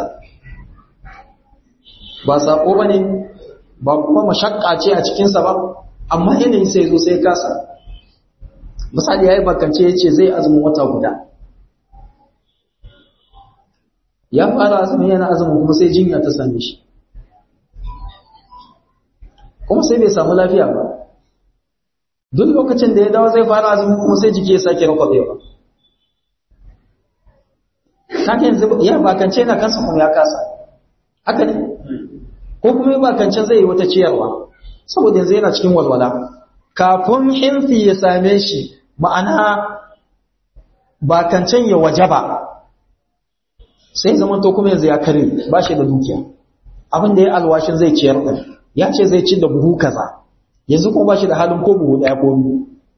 ba saƙo ba ne ba kuma mashakka ce a cikinsa ba amma yanayi sai zo sai kasa misali ya yi bakance ya ce zai azumin wata guda ya fara azumin yana azumin kuma sai jinya ta same shi kuma sai bai samu lafiya ba duk lokacin da ya dawo zai fara azumi kuma sai jiki ya sake rakwabewa kake yanzu ya bakance na kansa kuma ya kasa haka ne ko kuma ya bakance zai yi wata ciyarwa saboda yanzu yana cikin walwala kafin hinsi ya same shi ma'ana bakancen ya wajaba sai zaman to kuma yanzu ya kare ba shi da dukiya abin da ya alwashin zai ciyar ɗin ya ce zai ci da buhu kaza yanzu kuma ba shi da halin ko buhu ɗaya ko biyu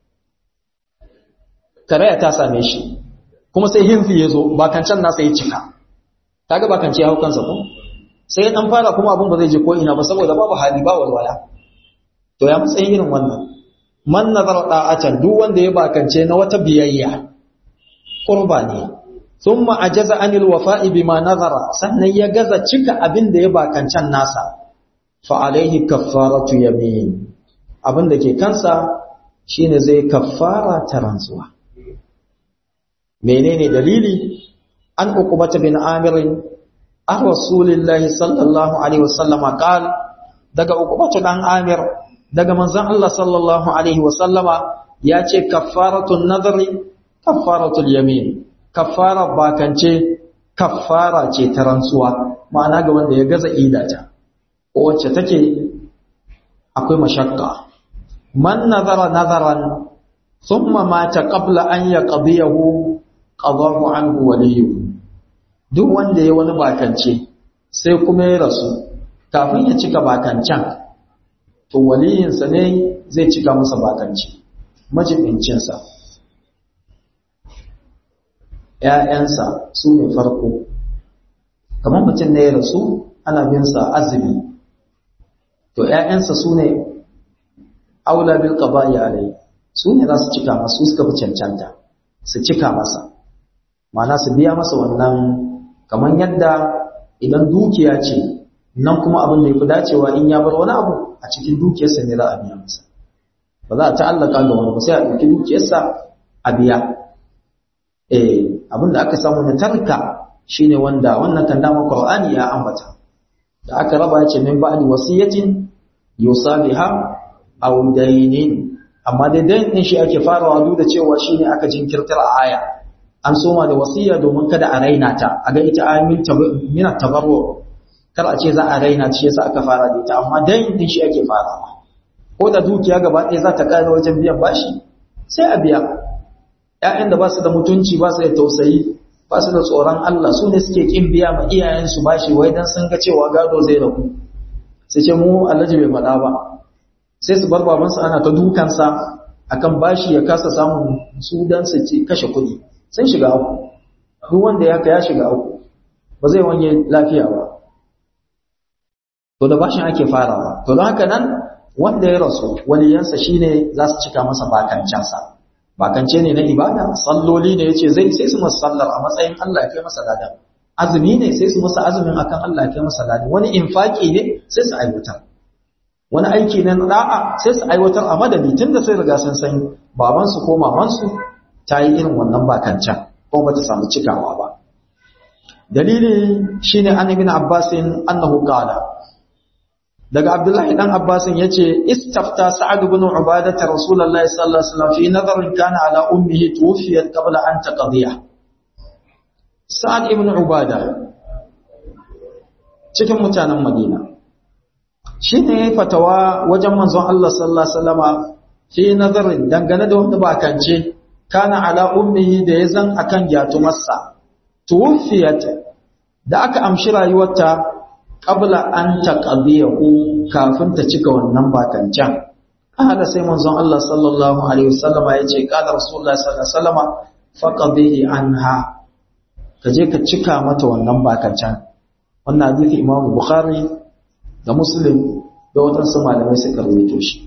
karaya ta same shi kuma sai hinfi ya zo bakancan nasa ya cika ta ga bakanci ya hau kansa ko sai ya ɗan fara kuma abin ba zai je ko ina ba saboda babu hali ba walwala to ya matsayin irin wannan man nazar da'atan duk wanda ya bakance na wata biyayya qurba ne thumma ajaza anil wafa'i bima nazara sannan ya gaza cika abin da ya bakancan nasa fa alaihi kaffaratu yamin abin da ke kansa shine zai kaffara ta rantsuwa menene dalili an uqbata bin amir an rasulillahi sallallahu alaihi wasallam qal daga ukubatu dan amir daga manzon Allah sallallahu alaihi wasallama ya ce kaffaratul nadri kaffaratul yamin kaffara bakance kaffara ce ta rantsuwa ma'ana ga wanda ya gaza idata wacce take akwai mashakka man nazara nazaran thumma mata qabla an yaqdiyahu qadahu anhu waliyuhu duk wanda ya wani bakance sai kuma ya rasu kafin ya cika bakancan to waliyinsa ne zai cika masa bakance majibincinsa ‘ya'yansa su ne farko kamar mutum ne ya rasu ana binsa azumi to ‘ya'yansa su ne aula bil qaba'i alai su ne za su cika masa su suka fi cancanta su cika masa ma'ana su biya masa wannan kamar yadda idan dukiya ce nan kuma abin da ya fi dacewa in ya bar wani abu a cikin dukiyarsa ne za a biya masa ba za a ta'allaka ga wani ba sai a ɗauki dukiyarsa a biya eh abin da aka samu na tarka shine wanda wannan kan dama Qur'ani ya ambata da aka raba ya ce min ba'di wasiyatin yusabiha aw daynin amma dai dayn din shi ake farawa duk da cewa shine aka jinkirtar a aya an soma da wasiya domin kada a raina ta a ga ita amin min tabarru kar a ce za a raina shi yasa aka fara da ita amma dayn din shi ake farawa ko da dukiya gaba ɗaya za ta kare wajen biyan bashi sai a biya ƴaƴan da ba su da mutunci ba su da tausayi ba su da tsoron Allah su ne suke kin biya ma iyayensu bashi wai dan sun ga cewa gado zai rabu sai ce mu Allah bai faɗa ba sai su bar babansa ana ta dukansa akan bashi ya kasa samun su dan su ce kashe kuɗi sun shiga uku duk wanda ya ya shiga uku ba zai wanye lafiya ba to da bashin ake farawa to don haka nan wanda ya rasu waliyansa shine za su cika masa bakancansa bakance ne na ibada salloli ne yace zai sai su masa sallar a matsayin Allah ya kai masa ladan azumi ne sai su masa azumin akan Allah ya kai masa ladan wani infaki ne sai su aiwatar wani aiki ne na da'a sai su aiwatar a madadi tunda sai riga sun san baban su ko maman su ta yi irin wannan bakancan ko ba ta samu cikawa ba dalili shine an ibn abbasin annahu qala daga abdullahi dan abbasin yace istafta sa'ad ibn ubadah rasulullahi sallallahu alaihi wasallam fi nadarin kana ala ummihi tuwfiyat qabla an taqdiya sa'ad ibn ubadah cikin mutanen madina shine fatawa wajen manzon Allah sallallahu alaihi wasallama fi nadarin dangane da wanda bakance kana ala ummihi da yazan akan gyatumarsa tuwfiyat da aka amshi rayuwarta qabla an taqdiyahu kafin ta cika wannan bakancan haka sai manzon Allah sallallahu alaihi wasallama yace qala rasulullahi sallallahu alaihi wasallama faqdihi anha kaje ka cika mata wannan bakancan wannan hadisi Imam Bukhari da Muslim da wadansu malamai suka rawaito shi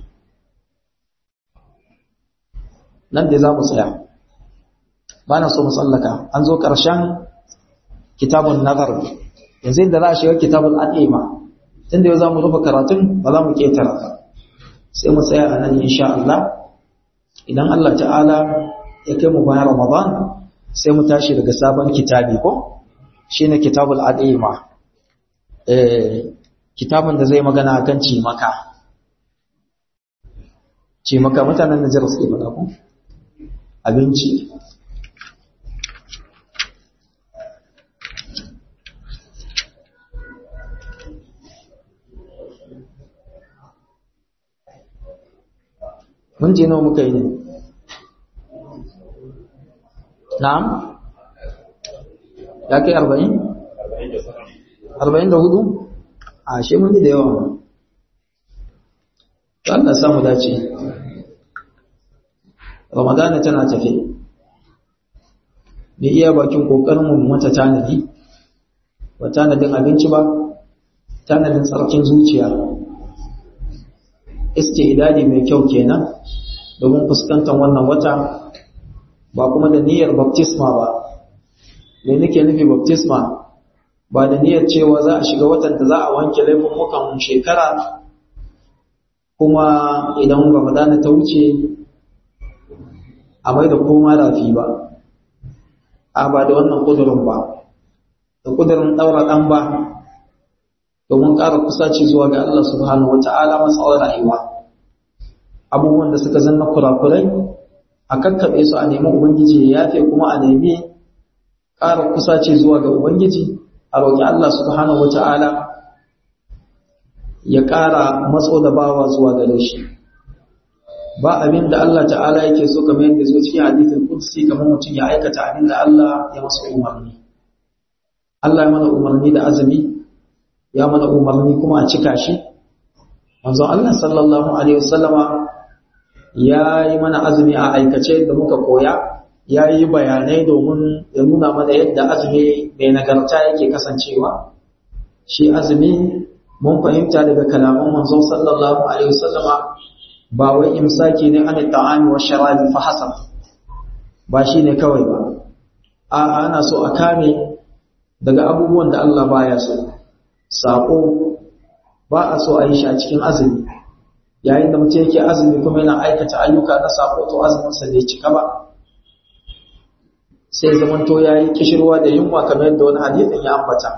nan dai za mu tsaya ba na so mu tsallaka an zo ƙarshen kitabun nazar yanzu inda za a shiga kitabun al'ima tun da yau za mu rufe karatun ba za mu ƙetara ba sai mu tsaya a nan insha Allah idan Allah ta'ala ya kai mu bayan Ramadan sai mu tashi daga sabon kitabi ko shine kitabul al'ima eh kitabun da zai magana akan cimaka cimaka mutanen Najeriya suke faɗa ko abinci mun je nawa muka yi ne na'am ya kai arba'in arba'in da hudu a shi mun yi da yawa ba Allah samu dace ramadana tana tafe mai iya bakin kokarin mu mata tanadi ba tanadin abinci ba tanadin tsarkin zuciya istidadi mai kyau kenan domin fuskantar wannan wata ba kuma da niyyar baptisma ba me nake nufi baptisma ba da niyyar cewa za a shiga watan da za a wanke laifuffukan shekara kuma idan ramadana ta wuce a mai da koma rafi ba a ba da wannan kudurin ba da kudirin daura dan ba domin ƙara kusaci zuwa ga Allah subhanahu wata'ala matsawar rayuwa abubuwan da suka zanna kurakurai a kakkaɓe su a nemi ubangiji ya yafe kuma a nemi ƙara kusaci zuwa ga ubangiji a roƙi Allah subhanahu wata'ala ya ƙara matso da bawa zuwa gare shi ba abin da Allah ta'ala yake so kamar yadda zo cikin hadithin qudsi kamar mutum ya aikata abin da Allah ya masa umarni Allah ya mana umarni da azumi ya mana umarni kuma a cika shi manzon Allah sallallahu alaihi wasallama ya yi mana azumi a aikace da muka koya ya yi bayanai domin ya nuna mana yadda azumi mai nagarta yake kasancewa shi azumi mun fahimta daga kalaman manzon sallallahu alaihi wasallama ba wai imsaki ne an ta'ami wa sharabi fa hasab ba shine kawai ba a ana so a kame daga abubuwan da Allah baya so sako ba a so a yi shi a cikin azumi yayin da mutum yake azumi kuma yana aikata ayyuka na sako to azumin sa bai cika ba sai zamanto yayi kishirwa da yunwa kamar yadda wani hadisin ya ambata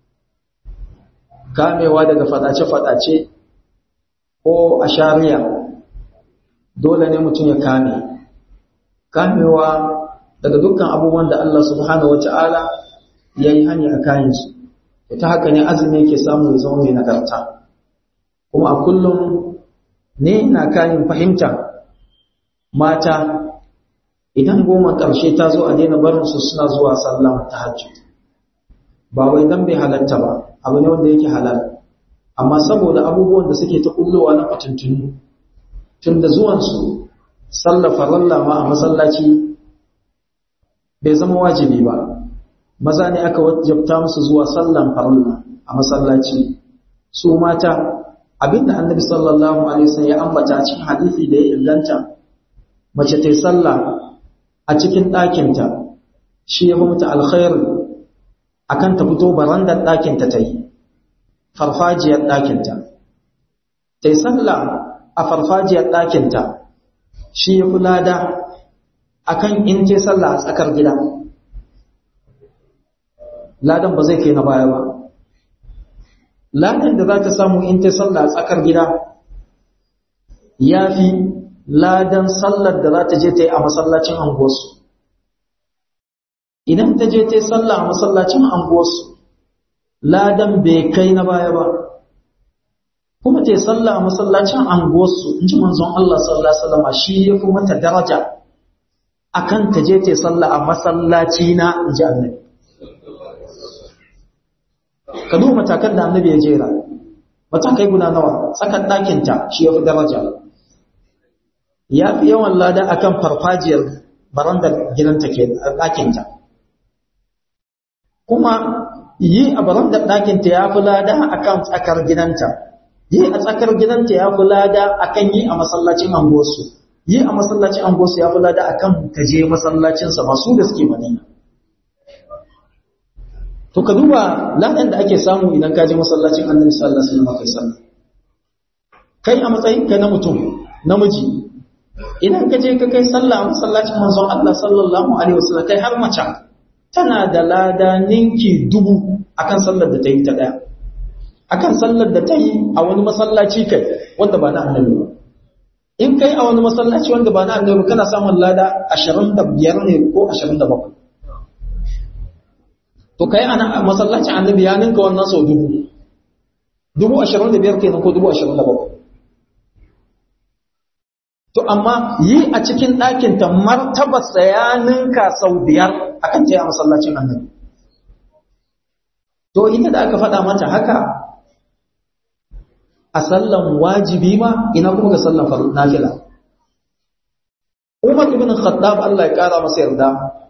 kamewa daga fadace-fadace ko a shari'a dole ne mutum ya kame kamewa daga dukkan abubuwan da Allah subhanahu wata'ala ya yi hanya a kayansu ta haka ne azumi yake samu ya zama mai nagarta kuma a kullum ne na kayan fahimta mata idan goma ƙarshe ta zo a daina barinsu suna zuwa sallah ta hajji ba wai dan bai halatta ba abu ne wanda yake halal amma saboda abubuwan da suke ta kullowa na fatuntunu tun da zuwansu sallah faralla ma a masallaci bai zama wajibi ba maza ne aka wajabta musu zuwa sallan faralla a masallaci su mata abinda annabi sallallahu alaihi wasallam ya ambata a cikin hadisi da ya inganta mace ta yi sallah a cikin ɗakinta shi ya fi mata alkhairi akan ta fito barandar ɗakinta ta yi farfajiyar ɗakinta ta yi sallah a farfajiyar ɗakinta shi ya fi lada akan in ce sallah a tsakar gida ladan ba zai kai na baya ba ladan da za ta samu in ta sallah a tsakar gida ya fi ladan sallar da za ta je ta yi a masallacin anguwarsu idan ta je ta yi sallah a masallacin anguwarsu ladan bai kai na baya ba kuma ta yi sallah a masallacin anguwarsu in ji manzon Allah sallallahu alaihi wasallam shi ya fi mata daraja akan ta je ta yi sallah a masallaci na in ji annabi ka duba matakan da annabi ya jera matakai guda nawa tsakan ɗakinta shi ya fi daraja ya fi yawan lada akan farfajiyar barandar gidanta ke ɗakinta kuma yi a barandar ɗakinta ya fi lada akan tsakar gidanta yi a tsakar gidanta ya fi lada akan yi a masallacin angosu yi a masallacin angosu ya fi lada akan ka je masallacinsa masu da suke madina to ka duba ladan da ake samu idan ka je masallacin annabi sallallahu alaihi wasallam kai sallah kai a matsayin ka na mutum namiji idan ka je ka kai sallah a masallacin manzon Allah sallallahu alaihi wasallam kai har mace tana da lada ninki dubu akan sallar da ta yi ta daya akan sallar da ta yi a wani masallaci kai wanda ba na annabi ba in kai a wani masallaci wanda ba na annabi kana samun lada 25 ne ko 27 to kai ana masallacin annabi ya ninka wannan sau dubu dubu ashirin da biyar kenan ko dubu ashirin da bakwai to amma yi a cikin ɗakin ta martabarsa ya ninka sau biyar akan ta yi a masallacin annabi to ita da aka faɗa mata haka a sallan wajibi ma ina kuma ga sallan nafila Umar ibn Khattab Allah ya kara masa yarda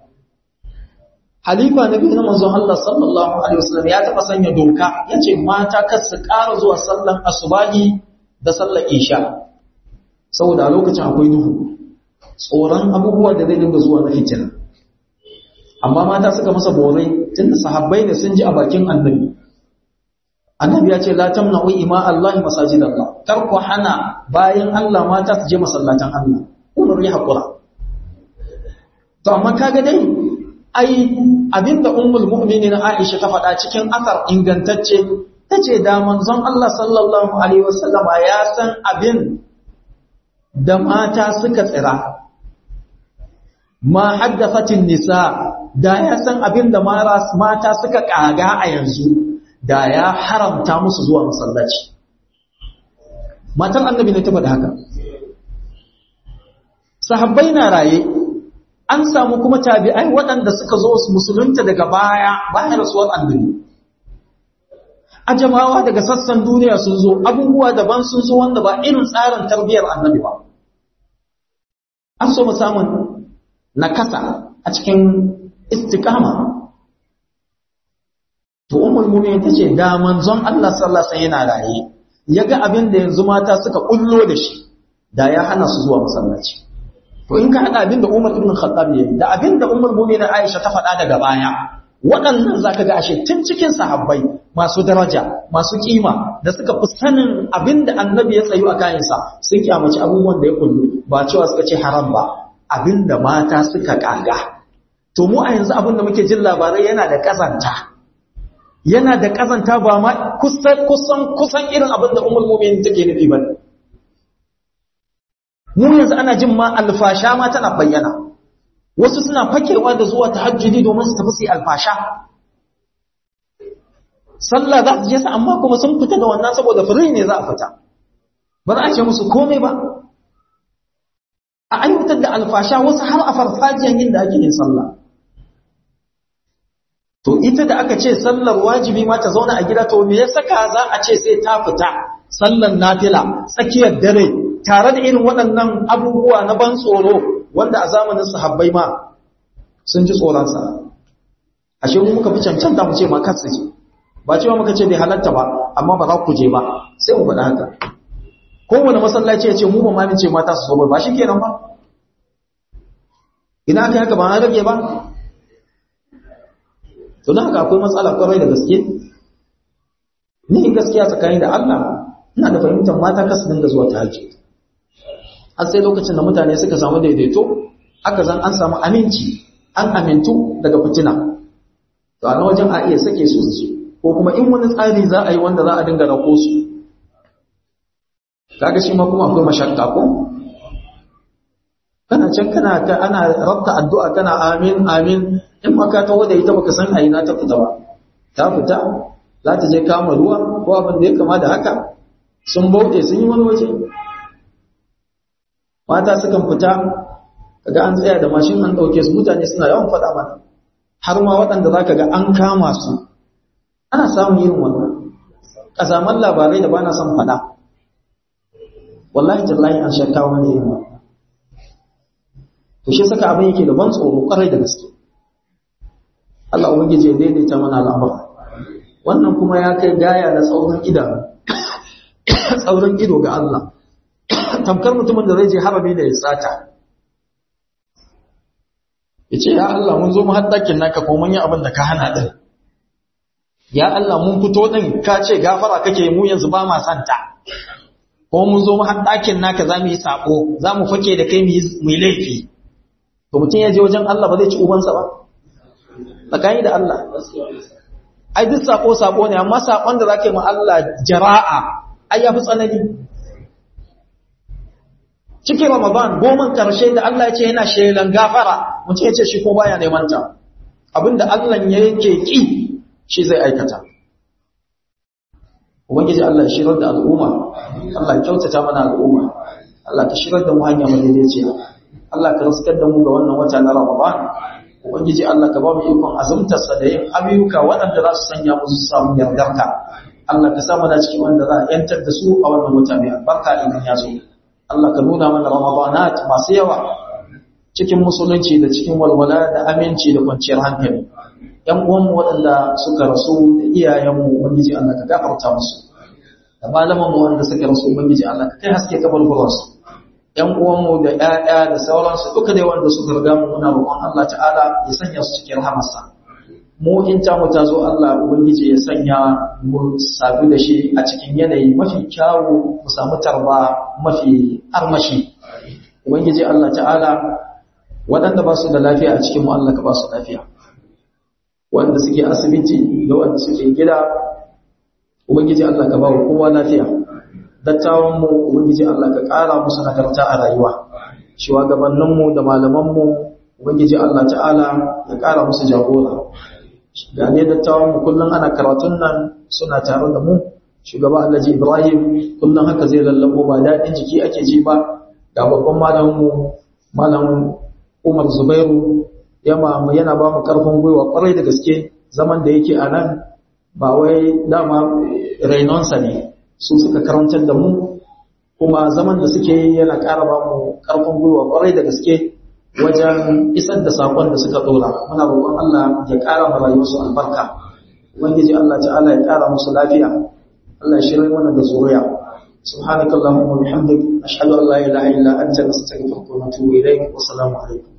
Halifa na biyu na manzon Allah sallallahu Alaihi wasallam ya taɓa sanya doka ya ce mata kar su ƙara zuwa sallan asubahi da sallan isha saboda a lokacin akwai duhu tsoron abubuwa da zai dinga zuwa na fitina amma mata suka masa borai tunda sahabbai ne sun ji a bakin annabi annabi ya ce la tamna'u ima Allah masajid Allah kar ku hana bayan Allah mata su je masallatan Allah umar ya hakura to amma kaga dai ai abinda ummul mu'minin Aisha ta faɗa cikin asar ingantacce tace da manzon Allah sallallahu alaihi wasallam ya san abin da mata suka tsira ma haddathatin nisa da ya san abin da mata suka kaga a yanzu da ya haramta musu zuwa masallaci matan annabi ne ta faɗa haka sahabbai na raye an samu kuma tabi'ai waɗanda suka zo su musulunta daga baya bayan rasuwar annabi a jamawa daga sassan duniya sun zo abubuwa daban sun zo wanda ba irin tsarin tarbiyyar annabi ba an so mu samun nakasa a cikin istikama to ummul mu'minin tace da manzon Allah sallallahu alaihi wasallam yana raye yaga abin da yanzu mata suka kullo da shi da ya hana su zuwa masallaci to in ka hada abin da Umar ibn Khattab yayi da abin da ummul mu'minin Aisha ta faɗa daga baya waɗannan zaka ga ashe tun cikin sahabbai masu daraja masu kima da suka fi sanin abin da annabi ya tsayu a kayansa sun kyamaci abubuwan da ya kullu ba cewa suka ce haram ba abin da mata suka kaga to mu a yanzu abin da muke jin labarai yana da kazanta yana da kazanta ba ma kusan kusan kusan irin abin da ummul mu'minin take nufi ba mu yanzu ana jin ma alfasha ma tana bayyana wasu suna fakewa da zuwa tahajjudi domin su tafi su alfasha sallah za su je sa amma kuma sun fita da wannan saboda fure ne za a fita ba za a ce musu komai ba a ayyutar da alfasha wasu har a farfajiyan yin da ake yin sallah to ita da aka ce sallar wajibi ma ta zauna a gida to me ya saka za a ce sai ta fita sallar nafila tsakiyar dare tare da irin waɗannan abubuwa na ban tsoro wanda a zamanin sahabbai ma sun ji tsoronsa ashe mu muka fi cancanta mu ce ma kar su je ba cewa muka ce bai halatta ba amma ba za ku je ba sai mu faɗa haka kowane masallaci ya ce mu ba ma ce mata su so ba shi kenan ba ina aka haka ba na rage ba to don haka akwai matsala kwarai da gaske ni gaskiya tsakani da Allah ina da fahimtar mata kasu dinga zuwa tahajjud har sai lokacin da mutane suka samu daidaito aka zan an samu aminci an amintu daga fitina to a wajen a iya sake su su ko kuma in wani tsari za a yi wanda za a dinga rako su kaga shi ma kuma akwai mashakka ko kana can kana ka ana rabta addu'a kana amin amin in ma ka tawo da ita baka san a ina ta fita ba ta fita za ta je kama ruwa ko abin da ya kama da haka sun bauɗe sun yi wani waje mata sukan fita kaga an tsaya da mashin an ɗauke su mutane suna yawan faɗa mana har ma waɗanda za ka ga an kama su ana samun yin wannan ƙazaman labarai da ba na son faɗa wallahi tallahi an shakka wani yin wannan to shi saka abin yake da ban tsoro ƙwarai da gaske Allah ubangiji ya daidaita mana al'amura wannan kuma ya kai gaya da tsaurin idanu tsaurin ido ga Allah tamkar mutumin da zai je harami da ya tsata ya ce ya Allah mun zo mu haddakin naka ko mun yi abin da ka hana din ya Allah mun fito din ka ce gafara kake mu yanzu ba ma santa ko mun zo mu haddakin naka za mu yi sako za mu fake da kai mu yi laifi to mutum ya je wajen Allah ba zai ci ubansa ba tsakani da Allah ai duk sako sako ne amma sakon da zaka yi ma Allah jara'a ai yafi tsanani cikin Ramadan goman karshe da Allah ya ce yana shelan gafara mutum ya ce shi ko baya neman ta abinda Allah ya yake ki shi zai aikata ubangiji Allah ya shirar da al'umma Allah ya kyautata mana al'umma Allah ka shirar da mu hanya madaidaiciya Allah ka raskar da mu ga wannan wata na Ramadan ubangiji Allah ka ba mu ikon azumtarsa da yin ayyuka waɗanda za su sanya mu su samu yardarka Allah ka sa mana cikin wanda za a yantar da su a wannan wata mai albarka idan ya zo Allah ka nuna mana Ramadanat masu yawa cikin musulunci da cikin walwala da aminci da kwanciyar hankali ‘yan uwanmu waɗanda suka rasu da iyayenmu ubangiji Allah ka gafarta musu da malamanmu wanda suka rasu ubangiji Allah ka kai haske kabar guransu ‘yan uwanmu da ‘ya'ya da sauransu duka dai wanda suka riga mu muna roƙon Allah ta'ala ya sanya su cikin rahamarsa mu in ta mu ta zo Allah ubangiji ya sanya mu sabu da shi a cikin yanayi mafi kyawu mu samu tarba mafi armashi ubangiji Allah ta'ala waɗanda ba su da lafiya a cikin mu Allah ka ba su lafiya wanda suke asibiti da wanda suke gida ubangiji Allah ka ba wa kowa lafiya dattawan mu ubangiji Allah ka ƙara musu nagarta a rayuwa shugabannin mu da malaman mu ubangiji Allah ta'ala ya ƙara musu jagora ga ne dattawan mu kullum ana karatun nan suna tare da mu shugaba Alhaji Ibrahim kullum haka zai lallabo ba daɗin jiki ake ji ba ga babban malamin mu malam Umar Zubairu yana yana ba mu karfin gwiwa kwarai da gaske zaman da yake a nan ba wai dama rainonsa ne su suka karantar da mu kuma zaman da suke yi yana ƙara ba mu karfin gwiwa kwarai da gaske wajen isar da sakon da suka dora muna roƙon Allah ya ƙara ma rayuwarsu albarka ubangiji Allah ta'ala ya ƙara musu lafiya Allah ya shirya mana da zuriya سبحانك اللهم وبحمدك أشهد أن لا إله إلا أنت نستغفرك ونتوب إليك والسلام عليكم